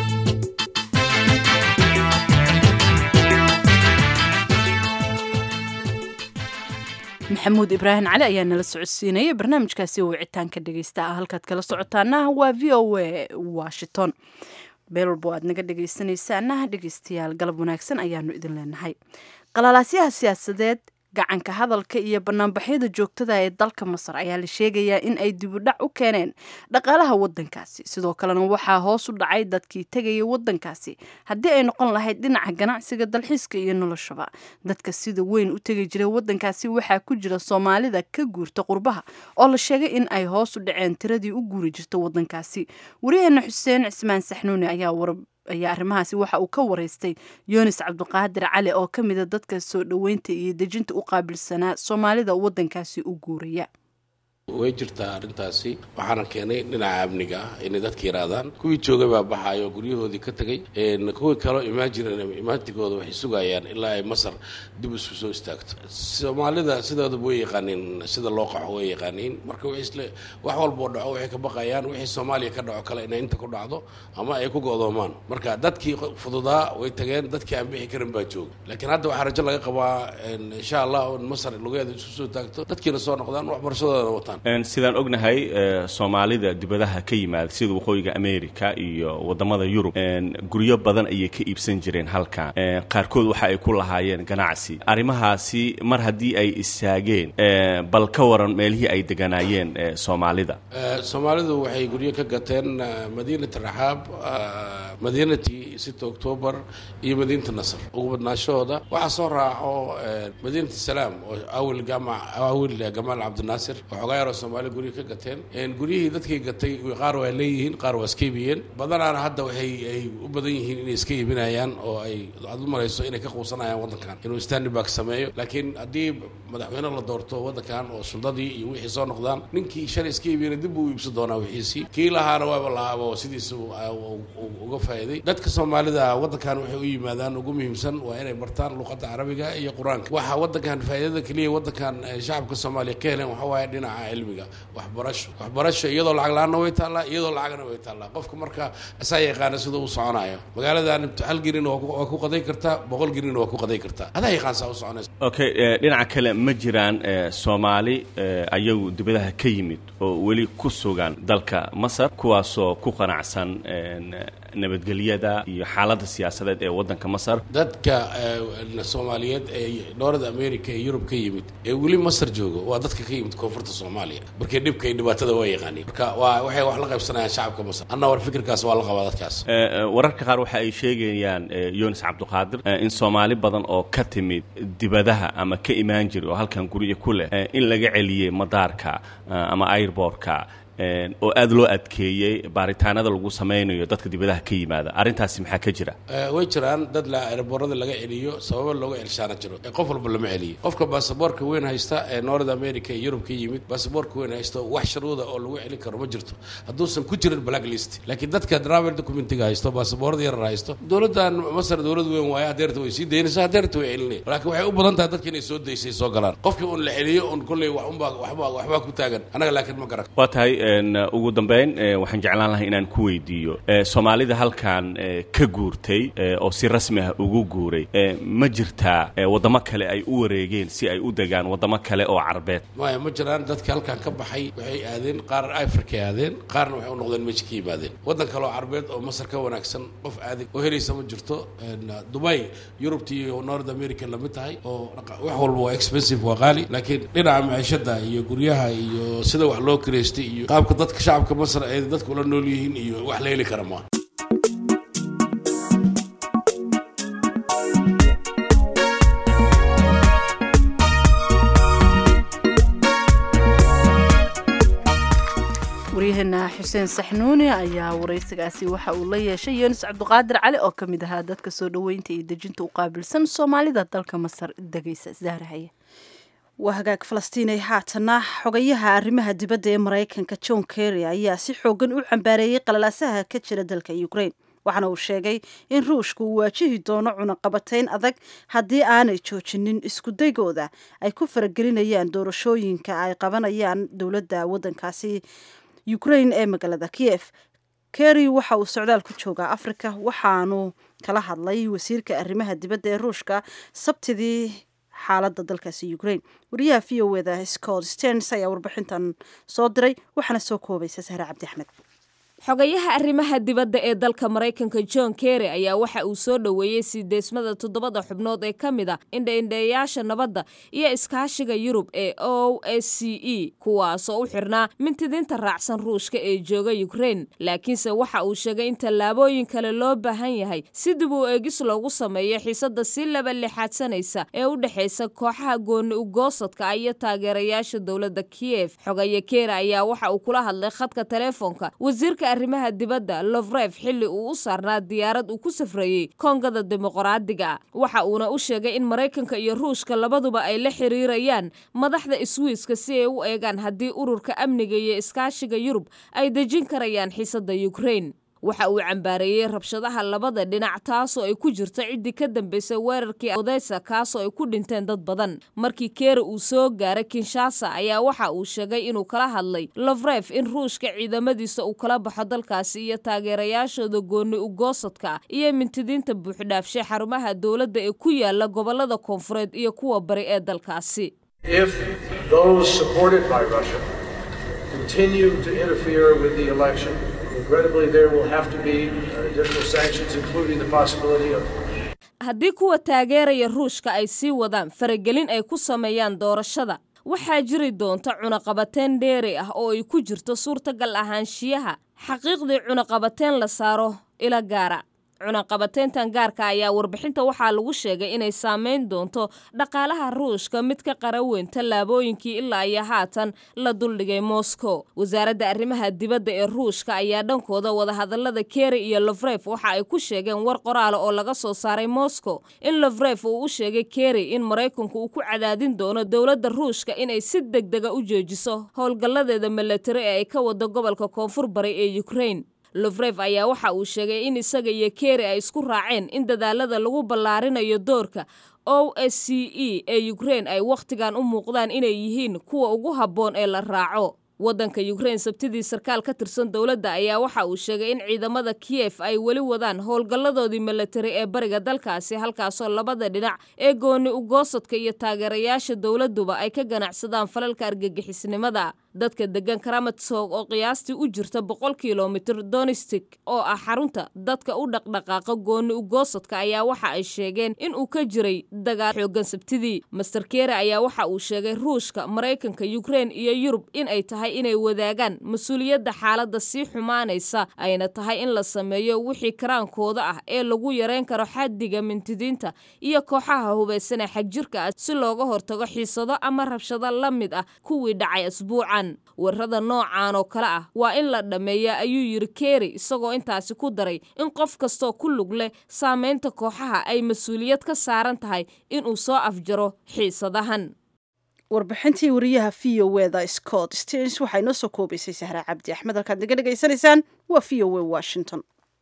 maxamuud ibraahim cali ayaa nala socodsiinaya barnaamijkaasi oo wicitaanka dhegaysta ah halkaad kala socotaana waa v o a washington meel walbo aad naga dhegaysanaysaana dhegaystayaal galab wanaagsan ayaanu idin leenahay qalalaasyaha siyaasadeed gacanka hadalka iyo banaanbaxyada joogtada ee dalka masar ayaa la sheegayaa in ay dibudhac u keeneen dhaqaalaha wadankaasi sidoo kalena waxaa hoos u dhacay dadkii tegaya wadankaasi haddii ay noqon lahayd dhinaca ganacsiga dalxiiska iyo noloshaba dadka sida weyn u tegi jiray wadankaasi waxaa ku jira soomaalida ka guurta qurbaha oo la sheegay in ay hoos u dhaceen tiradii u guuri jirta wadankaasi wariyaheena xuseen cismaan saxnuuni ayaa war ayaa arrimahaasi waxa uu ka wareystay yunis cabdiqaadir cali oo ka mida dadka soo dhoweynta iyo dejinta u qaabilsanaa soomaalida wadankaasi u guuraya way jirtaa arrintaasi waxaana keenay dhinaca amniga ah inay dadka yidhaahdaan kuwii joogay baa baxayo guryahoodii ka tegey kuwii kaloo imaajireen imaatigooda waxay sugayaan ilaa ay masar dib isu soo istaagto soomaalida sidoodaba way yaqaaniin sida loo qaxo way yaqaaniin marka w isle wax walboo dhaco waxay ka baqayaan wixii soomaaliya ka dhaco kale inay inta ku dhacdo ama ay ku go'doomaan marka dadkii fududaa way tageen dadkii aan bixi karin baa jooga laakiin hadda waxaa rajo laga qabaa insha allah in masar lugeeda isu soo taagto dadkiina soo noqdaan waxbarashadooda wataan sidaan ognahay soomaalida dibadaha ka yimaada sida waqooyiga america iyo wadamada yurub guryo badan ayay ka iibsan jireen halkan qaarkood waxa ay ku lahaayeen ganacsi arrimahaasi mar haddii ay istaageen bal ka waran meelihii ay deganaayeen soomaalida soomaalidu waxay guryo ka gateen madiinat raxaab madiinati sita octoobar iyo madiinata nasr ugu badnaashahooda waxaa soo raaco madiinat salaam oo awil gama awil gamaal cabdinaasir waxoogaa yaroo soomaali guryo ka gateen guryihii dadkii gatay qaar waa leeyihiin qaar waa iska iibiyeen badanaana hadda waxay ay u badan yihiin inay iska iibinayaan oo ay aad u marayso inay ka quusanayaan waddankan inuu standibak sameeyo laakiin haddii madaxweyne la doorto waddankan oo suldadii iyo wixii soo noqdaan ninkii shalay iska iibiyana dib buu iibsan doonaa wixiisii kii lahaana waaba lahaaba oo sidiisa uga faa'iiday dadka soomaalida waddankan waxay u yimaadaan ugu muhiimsan waa inay bartaan luqadda carabiga iyo qur-aanka waxa waddankan faa'iidada keliya waddankan shacabka soomaaliya ka heleen waxa waaye dhinaca cilmiga waxbarasho waxbarasho iyadoo lacag la-aanna way taallaa iyadoo lacagna way taallaa qofka marka asaa yaqaana sida uu soconayo magaaladan hal gelin waa ku qaday kartaa boqol gelin waa ku qaday kartaa adaa yaqaan saa u soconaysa okay dhinaca kale ma jiraan soomaali ayagu dibadaha ka yimid oo weli ku sugan dalka masar kuwaasoo ku qanacsan nabadgelyada iyo xaaladda siyaasadeed ee waddanka masar dadka soomaaliyeed ee dhoorada america ee yurub ka yimid ee weli masar jooga waa dadka ka yimid koonfurta soomaaliya markii dhibka iyo dhibaatada waa yaqaaniin marka waa waxay wax la qaybsanayaan shacabka masar anna war fikirkaas waa la qabaa dadkaas wararka qaar waxa ay sheegayaan yunis cabdiqaadir in soomaali badan oo ka timid dibadaha ama ka imaan jira oo halkan guryo ku leh in laga celiyey madaarka ama airbortka oo aada loo adkeeyey baaritaanada lagu samaynayo dadka dibadaha ka yimaada arrintaasi maxaa ka jira way jiraan dad la ereborada laga celiyo sababa looga celshaana jiro qof walba lama celiyo qofka baasaboorka weyn haysta ee north america iyo yurub ka yimid baasaboorka weyn haysta wax sharuuda oo lagu celin karo ma jirto hadduusan ku jirin blacklist laakiin dadka travel documentiga haysto baasaboorada yarar haysto dowladdan masar dowlad weyn waaye hadeerta way sii daynaysa hadeerta way celinaya laakiin waxay u badan tahay dadka inay soo daysay soo galaan qofkii un la celiyo un kolley wax unbaa waxba waxbaa ku taagan annaga laakiin ma garan waa tahay ugu dambeyn waxaan jeclaan lahay inaan ku weydiiyo soomaalida halkan ka guurtay oo si rasmi ah ugu guuray ma jirtaa waddamo kale ay u wareegeen si ay u degaan waddamo kale oo carbeed maya ma jiraan dadka halkan ka baxay waxay aadeen qaar africa aadeen qaarna waxay u noqdeen meesha ka yimaadeen waddan kale oo carbeed oo masar ka wanaagsan qof aaday oo helaysa ma jirto dubai yurubta iyo north america lamid tahay oo wax walba waa expensive waa qaali laakiin dhinaca maciishada iyo guryaha iyo sida wax loo kireystay iyo qaabka dadka shacabka masar ay dadka ula nool yihiin iyo wax la heli kara maa waryaheena xuseen saxnuuni ayaa waraysigaasi waxa uu la yeeshay yunis cabdiqaadir cali oo ka mid ahaa dadka soo dhoweynta iyo dejinta u qaabilsan soomaalida dalka masar degaysa zaarahaye waa hagaag falastiinay haatana xogayaha arrimaha dibadda ee maraykanka john kerry ayaa si xoogan u cambaareeyey qalalaasaha ka jira dalka ukraine waxaana uu sheegay in ruushka uu waajihi doono cunaqabatayn adag haddii aanay joojinin iskudaygooda ay ku faragelinayaan doorashooyinka ay qabanayaan dowladda waddankaasi ukraine ee magaalada kiev kerry waxa uu socdaal ku joogaa africa waxaanu kala hadlay wasiirka arrimaha dibadda ee ruushka sabtidii xaaladda dalkaasi ukraine wariyaha v o eda scott sterns ayaa warbixintan soo diray waxaana soo koobaysa sahre cabdi axmed xogayaha arrimaha dibadda ee dalka maraykanka john kerry ayaa waxa uu soo dhoweeyey siideysmada toddobada xubnood ee ka mid a indhaindheeyaasha nabadda iyo iskaashiga yurub ee o s c e kuwaasoo u xirnaa mintidinta raacsan ruushka ee jooga ukraine laakiinse waxa uu sheegay in tallaabooyin kale loo baahan yahay si dib uu eegis loogu sameeyo xiisadda si laba lixaadsanaysa ee u dhexaysa kooxaha gooni ugoosadka ah iyo taageerayaasha dowladda kiyef xogaye kerry ayaa waxa uu kula hadlay khadka teleefoonka wasiirka arrimaha dibadda lovref xilli uu u saarnaa diyaarad uu ku safrayey koongada dimuqraadiga waxa uuna u sheegay in maraykanka iyo ruushka labaduba ay la xiriirayaan madaxda iswiiska si ay u eegaan haddii ururka amniga iyo iskaashiga yurub ay dejin karayaan xiisadda ukraine waxa uu cambaareeyey rabshadaha labada dhinac taasoo ay ku jirto ciddii ka dambaysay weerarkii odesa kaasoo ay ku dhinteen dad badan markii keeri uu soo gaaray kinshasa ayaa waxa uu sheegay inuu kala hadlay lovref in ruushka ciidamadiisa uu kala baxo dalkaasi iyo taageerayaashooda gooni ugoosadka iyo mintidiinta buuxdhaafshay xarumaha dowladda ee ku yaala gobolada koonfureed iyo kuwa bari ee dalkaasi Regrettably, there will have to be additional sanctions, including the possibility of haddii kuwa taageeraya ruushka ay sii wadaan faragelin ay ku sameeyaan doorashada waxaa jiri doonta cunaqabateen dheeri ah oo ay ku jirto suurtagal ahaanshiyaha xaqiiqdii cunaqabateen la saaro ila gaara cunaqabateyntan gaarka ayaa warbixinta waxaa lagu sheegay inay saameyn doonto dhaqaalaha ruushka mid ka qaraweyn tallaabooyinkii ilaa iyo haatan la duldhigay moscow wasaaradda arrimaha dibadda ee ruushka ayaa dhankooda wadahadalada keri iyo lovref waxa ay ku sheegeen war qoraala oo laga soo saaray moscow in lovref uu u sheegay keri in maraykanku uu ku cadaadin doono dowladda ruushka inay si deg dega u joojiso howlgalladeeda milatari ee ay ka wado gobolka koonfur bari ee ukraine lofrev ayaa waxa uu sheegay in isaga iyo keri ay isku raaceen in dadaalada lagu ballaarinayo doorka o s c e ee ukrein ay wakhtigan u muuqdaan inay yihiin kuwa ugu habboon ee la raaco waddanka ukrein sabtidii sarkaal ka tirsan dowladda ayaa waxa uu sheegay in ciidamada kiyef ay weli wadaan howlgalladoodii milatari ee bariga dalkaasi halkaasoo labada dhinac ee gooni ugoosadka iyo taageerayaasha dowladduba ay ka ganacsadaan falalka argagixisnimada dadka degan karamatsoog oo qiyaastii u jirta boqol kilomitir donistik oo ah xarunta dadka u dhaqdhaqaaqa gooni ugoosadka ayaa waxa ay sheegeen in uu ka jiray dagaal xoogan sabtidii master kere ayaa waxa uu sheegay ruushka maraykanka ukrein iyo yurub in ay tahay inay wadaagaan mas-uuliyadda xaaladda sii xumaanaysa ayna tahay in la sameeyo wixii karaankooda ah ee lagu yareyn karo xaddiga mintidiinta iyo kooxaha hubaysanee xagjirka ah si looga hortago xiisado ama rabshado la mid ah kuwii dhacay asbuucan weerarada noocan oo kale ah waa in la dhammeeya ayuu yidhi keri isagoo intaasi ku daray in qof kastoo ku lug leh saameynta kooxaha ay mas-uuliyad ka saaran tahay inuu soo afjaro xiisadahan warbixintii wariyaha v o eda scott stens waxaa inoo soo koobaysay sahra cabdi axmed halkaad naga dhegaysanaysaan waa v o e washington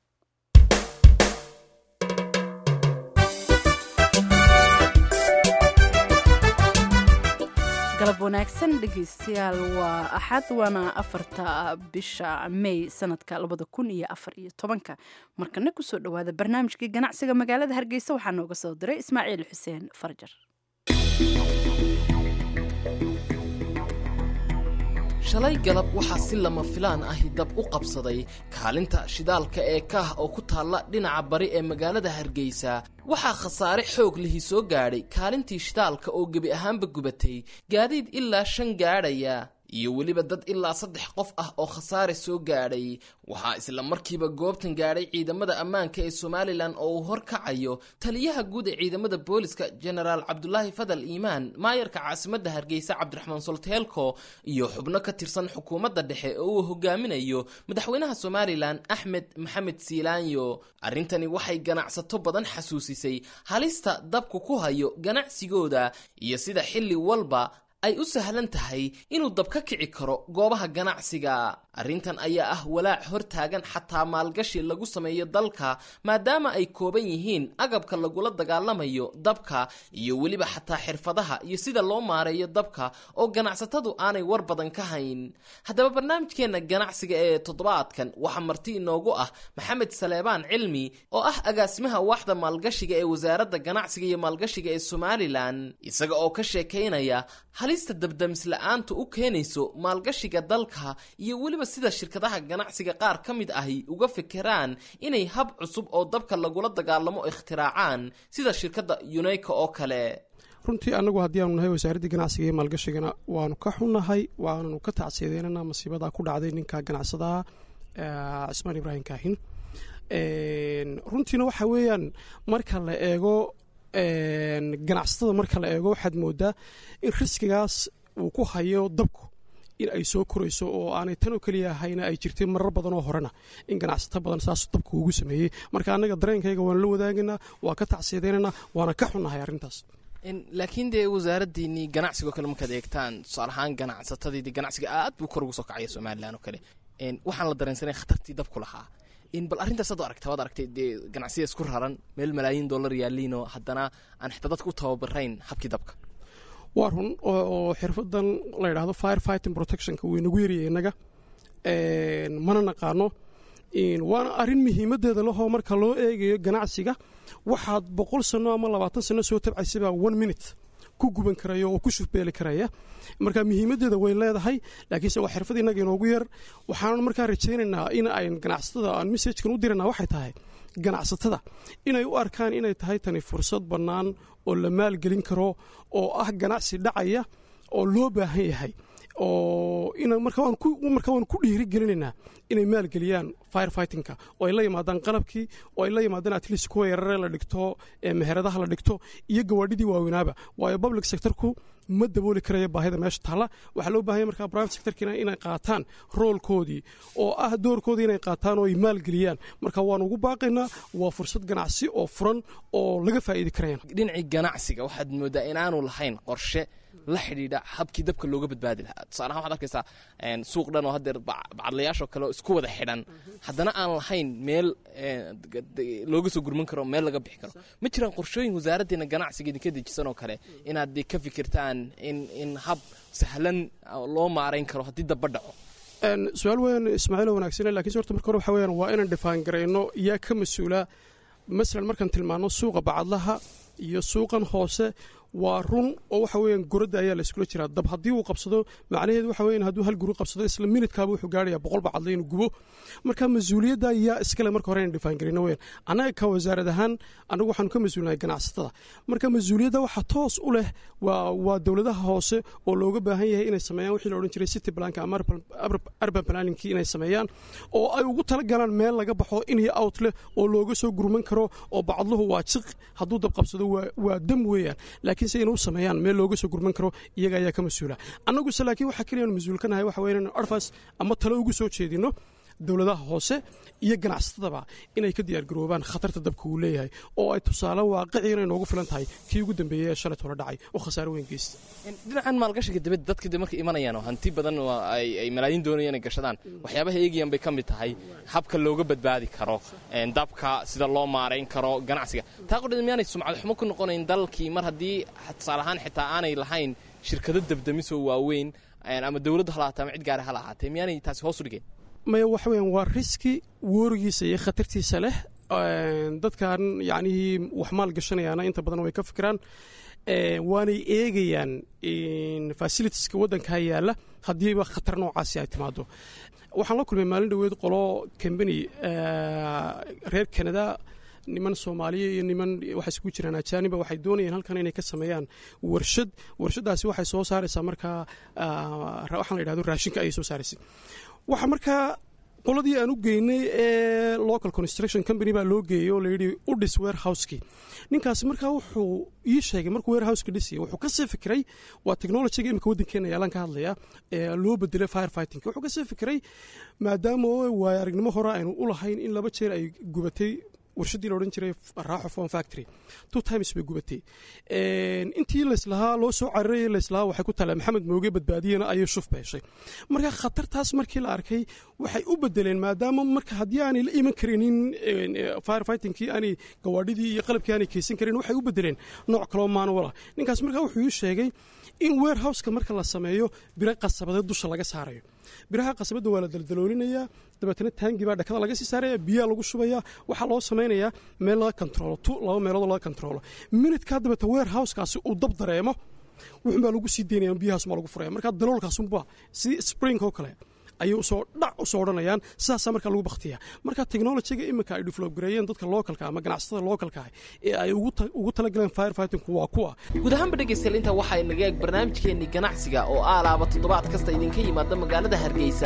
galab wanaagsan dhegeystayaal waa axad waana afarta bisha may sanadka labada kun iyo afar iyo tobanka markana kusoo dhawaada barnaamijkii ganacsiga magaalada hargeysa waxaa nooga soo diray ismaaciil xuseen farjar shalay galab waxaa si lama filaan ahi dab u qabsaday kaalinta shidaalka ee kaah oo ku taalla dhinaca bari ee magaalada hargeysa waxaa khasaare xoog lihi soo gaadhay kaalintii shidaalka oo gebi ahaanba gubatay gaadiid ilaa shan gaadhaya iyo weliba dad ilaa saddex qof ah oo khasaare soo gaadhay waxaa isla markiiba goobtan gaadhay ciidamada ammaanka ee somalilan oo uu horkacayo taliyaha guud ee ciidamada booliska jenaraal cabdulaahi fadal iimaan maayarka caasimadda hargeysa cabdiraxmaan solteelko iyo xubno ka tirsan xukuumadda dhexe oo uu hogaaminayo madaxweynaha somalilan axmed maxamed siilaanyo arrintani waxay ganacsato badan xasuusisay halista dabku ku hayo ganacsigooda iyo sida xilli walba ay u sahlan tahay inuu dab ka kici karo goobaha ganacsiga arrintan ayaa ah walaac hortaagan xataa maalgashi lagu sameeyo dalka maadaama ay kooban yihiin agabka lagula dagaalamayo dabka iyo weliba xataa xirfadaha iyo sida loo maareeyo dabka oo ganacsatadu aanay war badan ka hayn haddaba barnaamijkeenna ganacsiga ee toddobaadkan waxaa marti inoogu ah maxamed saleebaan cilmi oo ah agaasimaha waaxda maalgashiga ee wasaaradda ganacsiga iyo maalgashiga ee somalilan isaga oo ka sheekaynaya halista dabdamisla'aantu u keenayso maalgashiga dalka iyo weliba sida shirkadaha ganacsiga qaar ka mid ahi uga fekeraan inay hab cusub oo dabka lagula dagaalamo ikhtiraacaan sida shirkadda uneyka oo kale runtii annagu haddii aanu nahay wasaaraddii ganacsiga iyo maalgashigana waanu ka xunnahay waananu ka tacsiyadeynana masiibadaa ku dhacday ninka ganacsadaha cismaan ibraahim kaahin runtiina waxa weeyaan marka la eego ganacsatada marka la eego waxaad moodaa in riskigaas uu ku hayo dabku in ay soo korayso oo aanay tan oo keliya ahayna ay jirtay marar badan oo horena in ganacsato badan saas dabku ugu sameeyey marka annaga dareenkayga waan la wadaagaynaa waa ka tacsiyadeynanaa waana ka xunnahay arrintaas laakiin dee wasaaraddiinii ganacsigoo kale markaad eegtaan tusaale ahaan ganacsatadii ganacsiga aad buu kor ugu soo kacaya somalilan oo kale waxaan la dareensanay khatartii dabku lahaa bal arrintaas ad aragta waad aragtay dee ganacsiya isku raran meel malaayiin dollar yaaliinoo haddana aan xitaa dadka u tababarayn habkii dabka waa run oo xirfadan la yidhaahdo fire fighting protectionka wuu inagu yaryahay innaga mana naqaano waana arrin muhiimadeeda lahoo marka loo eegayo ganacsiga waxaad boqol sano ama labaatan sano soo tabcaysabaa one minute ku guban karaya oo ku shufbeeli karaya marka muhiimadeeda way leedahay laakiinse waa xirfad innaga inoogu yar waxaanan markaa rajaynaynaa in ayn ganacsatada aan messajkan u dirana waxay tahay ganacsatada inay u arkaan inay tahay tani fursad bannaan oo la maalgelin karo oo ah ganacsi dhacaya oo loo baahan yahay oo marka waan ku dhiiri gelinaynaa inay maalgeliyaan fire fightingka oo ay la yimaadaan qalabkii oo ay la yimaadaan atleast kuwa yarare la dhigto meheradaha la dhigto iyo gawaadhidii waaweynaaba waayo public sectorku ma dabooli karaya baahida meesha taalla waxaa loo baahanya markaa private sectorkiina inay qaataan roolkoodii oo ah doorkoodii inay qaataan oo ay maalgeliyaan marka waan ugu baaqaynaa waa fursad ganacsi oo furan oo laga faa'iidi karayaan dhinacii ganacsiga waxaad moodaa inaanu lahayn qorshe la xidhiidha habkii dabka looga badbaadi lahaa tusaalahaan waxaad arkaysaa suuq dhan oo haddeer bacadlayaashoo kale oo isku wada xidhan haddana aan lahayn meel looga soo gurman karo meel laga bixi karo ma jiraan qorshooyin wasaaraddeena ganacsiga idinka dejisan oo kale inaad de ka fikirtaan in in hab sahlan loo maarayn karo haddii daba dhaco su-aal weyn ismaaciilo wanaagsane lakiinse horta marka hore waxa weyaan waa inaan dhifaan garayno yaa ka mas-uula masalan markaan tilmaano suuqa bacadlaha iyo suuqan hoose waa run oo waxa weeyaan goradda ayaa la iskula jiraa dab haddii uu qabsado macnaheedu waxa weeyaan hadduu hal guri qabsado isla minidkaaba wuxuu gaarayaa boqol bacadle inuu gubo marka mas-uuliyadda yaa iskale marka hore inaan dhifaan garayno weyaan annaga ka wasaarad ahaan annagu waxaanu ka mas-uulnahay ganacsatada marka mas-uuliyadda waxa toos u leh waa waa dowladaha hoose oo looga baahan yahay inay sameeyaan wixii la odhan jiray city planka ama urban planningkii inay sameeyaan oo ay ugu tala galaan meel laga baxo in iyo out leh oo looga soo gurman karo oo bacadluhu waa jiq hadduu dab qabsado waa dam weeyaan laakiin se inuu sameeyaan meel looga soo gurman karo iyaga ayaa ka mas-uula annaguse laakiin waxaa keliya anu mas-uul ka nahay waxa weya inanu arfas ama talo ugu soo jeedino dowladaha hoose iyo ganacsatadaba inay ka diyaargaroobaan khatarta dabka uu leeyahay oo ay tusaale waaqiciina inoogu filan tahay kii ugu dambeeyey ee shalayt hore dhacay oo khasaare weyn geysta dhinacan maalgashiga dibadda dadka de markay imanayaan oo hanti badan ay malaayiin doonayaan inay gashadaan waxyaabaha eegayaan bay ka mid tahay habka looga badbaadi karo dabka sida loo maarayn karo ganacsiga taa qudheed miyaanay sumcad xumo ku noqonayn dalkii mar haddii tusaale ahaan xitaa aanay lahayn shirkado dabdamisoo waaweyn ama dowladda ha lahaatee ama cid gaara ha lahaatee miyaanay taasi hoos u dhigeen maya waxa weeyaan waa riski woorigiisa iyo khatartiisa leh dadkan yacnihii wax maal gashanayaana inta badan way ka fikiraan waanay eegayaan fasilitiska waddankaa yaalla haddiiba khatar noocaasi ay timaado waxaan la kulmay maalin dhoweed qolo combany reer canada niman soomaaliya iyo niman waxay isku jiraan ajaaniba waxay doonayeen halkan inay ka sameeyaan warshad warshadaasi waxay soo saaraysaa markaa waxaan la yidhahdo raashinka ayay soo saaraysay waxa markaa qoladii aan u geynay ee local construction company baa loo geeyey oo layidhi u dhis warehouseki ninkaasi markaa wuxuu ii sheegay markuu warehouseka dhisayay wuxuu kasii fikiray waa technologyga imika waddankeena yaalaan ka hadlaya ee loo bedelay firefighting wuxuu kasii fikiray maadaama waayo aragnimo hore aynu u lahayn in laba jeer ay gubatay warshaddii la odhan jiray raaxo fon factory two times bay gubatay intii layslahaa loo soo cararayay layslahaa waxay ku taleen maxamed mooge badbaadiyana ayay shuf beeshay marka khatartaas markii la arkay waxay u bedeleen maadaama marka haddii aanay la iman karinin firefightingkii aanay gawaadhidii iyo qalabkii aanay keysan karin waxay u bedeleen nooc kaloo maanwala ninkaas markaa wuxuu ii sheegay in warehouseka marka la sameeyo biro qasabadeed dusha laga saarayo biraha qasabadda waa la daldaloolinayaa dabeetana taangi baa dhakada laga sii saaraya biyaa lagu shubaya waxaa loo samaynayaa meel laga kontroolo tu laba meelood laga kontroolo minidkaa dabeeta warehousekaasi uu dab dareemo wuxuunbaa lagu sii daynaya biyahaasuma lagu furaya markaa daloolkaasunba sidii spring oo kale ayay usoo dhac usoo odhanayaan sidaasaa markaa lagu baktiyaa marka technologyga iminka ay develop gareeyeen dadka localka ama ganacsatada localka ah ee ay ugu talagaleen firefightingku waa kuwa guud ahaanba dhegaystayaal intaa waxaa inaga eeg barnaamijkeennii ganacsiga oo aalaaba toddobaad kasta idinka yimaada magaalada hargeysa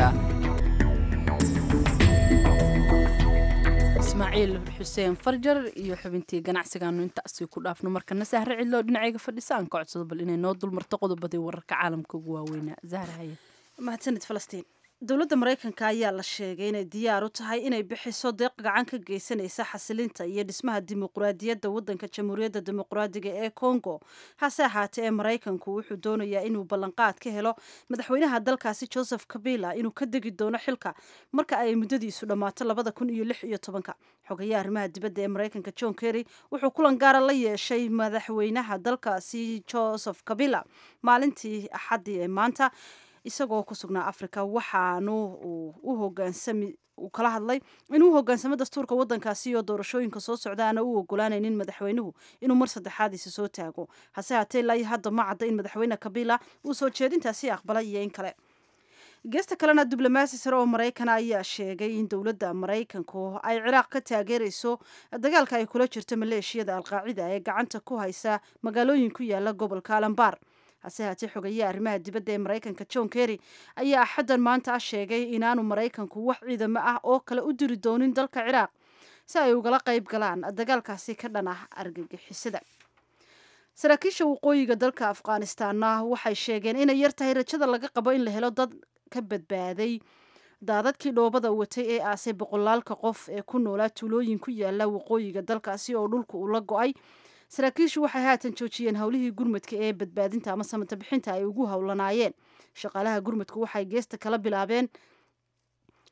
ismaaciil xuseen farjar iyo xubintii ganacsigaanu intaasi ku dhaafno markana sahre cidloo dhinacayga fadhisa aan ka codsado bal inay noo dulmarto qodobadii wararka caalamka ugu waaweynaa zahra haye mahadsanid falastiin dowladda maraykanka ayaa la sheegay inay diyaar u tahay inay bixiso deeq gacan ka geysanaysa xasilinta iyo dhismaha dimuqraadiyadda waddanka jamhuuriyadda dimuqraadiga ee congo hase ahaatee ee maraykanku wuxuu doonayaa inuu ballanqaad ka helo madaxweynaha dalkaasi joseph kabila inuu ka degi doono xilka marka ay muddadiisu dhammaato labada kun iyo lix iyo tobanka xogayaha arrimaha dibadda ee maraykanka john kerry wuxuu kulan gaara la yeeshay madaxweynaha dalkaasi joseph kabila maalintii axaddii ee maanta isagoo ku sugnaa africa waxaanu u hogaansami uu kala hadlay inuu hogaansamo dastuurka waddankaasi iyo doorashooyinka soo socda aana u ogolaanaynin madaxweynuhu inuu mar saddexaadiisa soo taago hase haatee ilaa iyo hadda ma cadda in madaxweyne kabila uu soo jeedintaasi aqbalay iyo in kale geesta kalena diblomaasi sare oo maraykana ayaa sheegay in dowladda maraykanku ay ciraaq ka taageerayso dagaalka ay kula jirto maleeshiyada alqaacida ee gacanta ku haysa magaalooyin ku yaala gobolka alambar hase haatee xogeyaha arrimaha dibadda ee maraykanka john kerry ayaa axaddan maanta sheegay inaanu maraykanku wax ciidamo ah oo kale u diri doonin dalka ciraaq si ay ugala qayb galaan dagaalkaasi ka dhan ah argagixisada saraakiisha waqooyiga dalka afghanistanna waxay sheegeen inay yar tahay rajada laga qabo in la helo dad ka badbaaday daadadkii dhoobada watay ee aasay boqolaalka qof ee ku noolaa tuulooyin ku yaala waqooyiga dalkaasi oo dhulka uu la go-ay saraakiishu waxay haatan joojiyeen howlihii gurmadka ee badbaadinta ama samata bixinta ay ugu howlanaayeen shaqaalaha gurmadku waxay geesta kala bilaabeen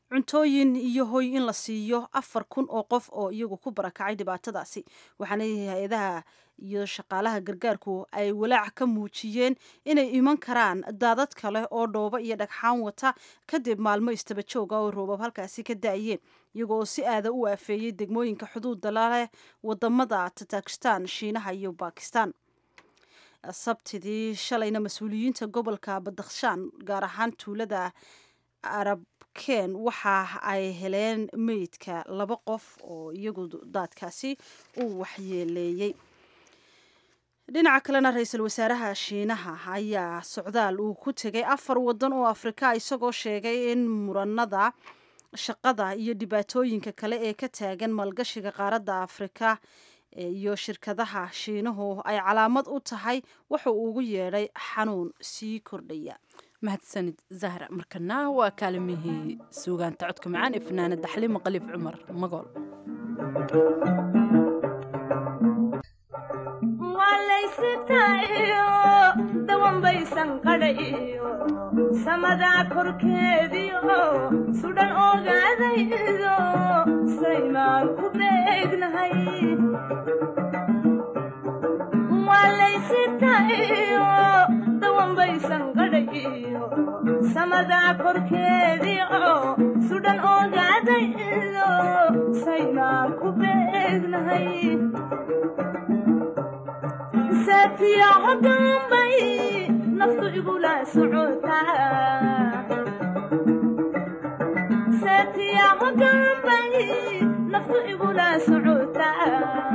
cuntooyin iyo hoy in la siiyo afar kun oo qof oo iyagu ku barakacay dhibaatadaasi waxaana hay-adaha iyo shaqaalaha gargaarku ay walaac ka muujiyeen inay iman karaan daadad kale oo dhoobo iyo dhagxaan wata kadib maalmo istaba jooga oo roobab halkaasi ka da-ayeen iyagoo si aada u aafeeyey degmooyinka xuduudda laleh wadamada tatakistan shiinaha iyo bakistan sabtidii shalayna mas-uuliyiinta gobolka badakhshaan gaar ahaan tuulada arabken waxa ay heleen meydka laba qof oo iyagu daadkaasi uu waxyeeleeyey dhinaca kalena ra-iisul wasaaraha shiinaha ayaa socdaal uu ku tegay afar wadan oo afrika isagoo sheegay in muranada shaqada iyo dhibaatooyinka kale ee ka taagan maalgashiga qaaradda afrika iyo shirkadaha shiinuhu ay calaamad u tahay wuxuu ugu yeedhay xanuun sii kordhaya mahadsanid zahra markana waa kaalimihii suugaanta codka macaan ee fanaanada xaliima qaliif cumar magool walaysitayo dawanbaysan qadhayo samadaa korkeediyo sudhan ogaadaydo saymaan ku beegnahay walaysitayo dawanbaysan qadhayo samadaa korkeediyo sudhan ogaadaydo saymaan ku beegnahay saatiyaco dambay naftu igula socotasaatiyaco dambay naftu igula socotaa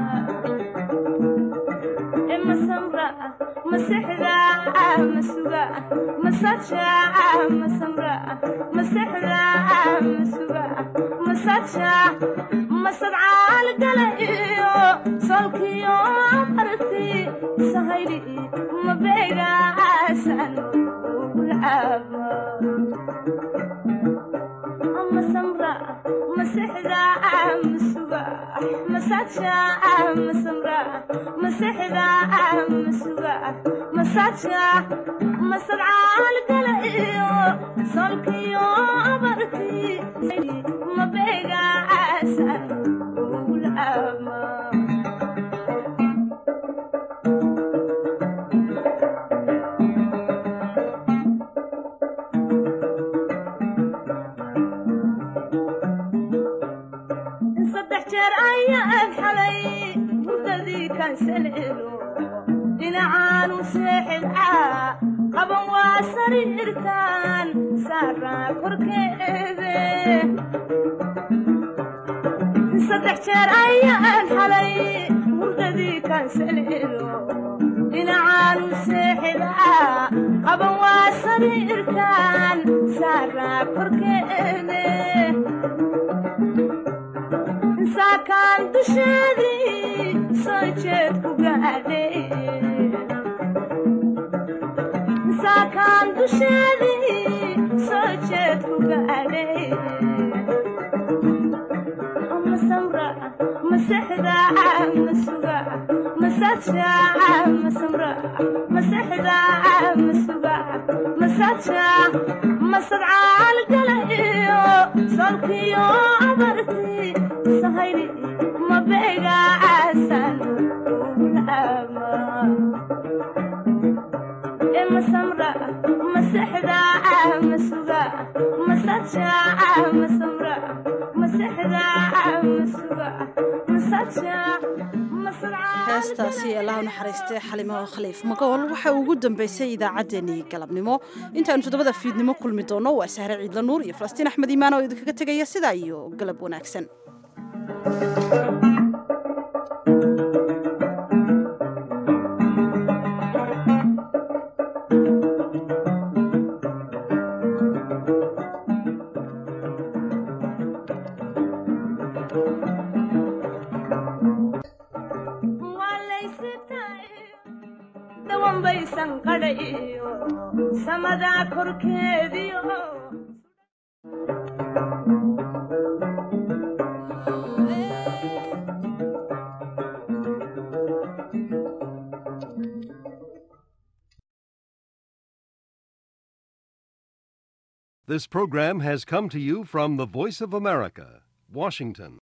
e masamra masexda masuga masaja masamra masexda masuga masaja masadcaal gala iyo solkiyo arti sahayli mabeegaasan ugulcaaba masamra masexda masuga masaja masamra masexda masuga masaja masadcaal gala iyo solkiyo abarti mabeegaasan ugulcaaba saddex jeer ayaan xalay hurdadii kansaleelo dhinacaanu seexidcaa qaban waa sariirtaan saaraa korkeede saddex jeer ayaan xalay hurdadii kansaleelo dhinacaanu seexidcaa qaban waa sariirtaan saaraa korkeede saakaan dusheedii soo jeed ku gaadhay saakaan dusheedii soo jeed ku gaadhay masamra masexda masuga masaja masamra masexda masuga masaja masadcaal gala iyo solkiyo abarti sahayli mabeegaasan ugulcaaba e masamra masexda masuga masaja masamra masexda masuga masaja heestaasi allaha naxariistay xalimo khaliif magool waxa ugu dambeysay idaacaddeenii galabnimo intaanu toddobada fiidnimo kulmi doonno waa sahre ciidla nuur iyo falastiin axmed iimaan oo idinkaga tegaya sidaa iyo galab wanaagsan dawanbaysan qadhayo samadaa korkeediyo This program has come to you from the Voice of America, Washington.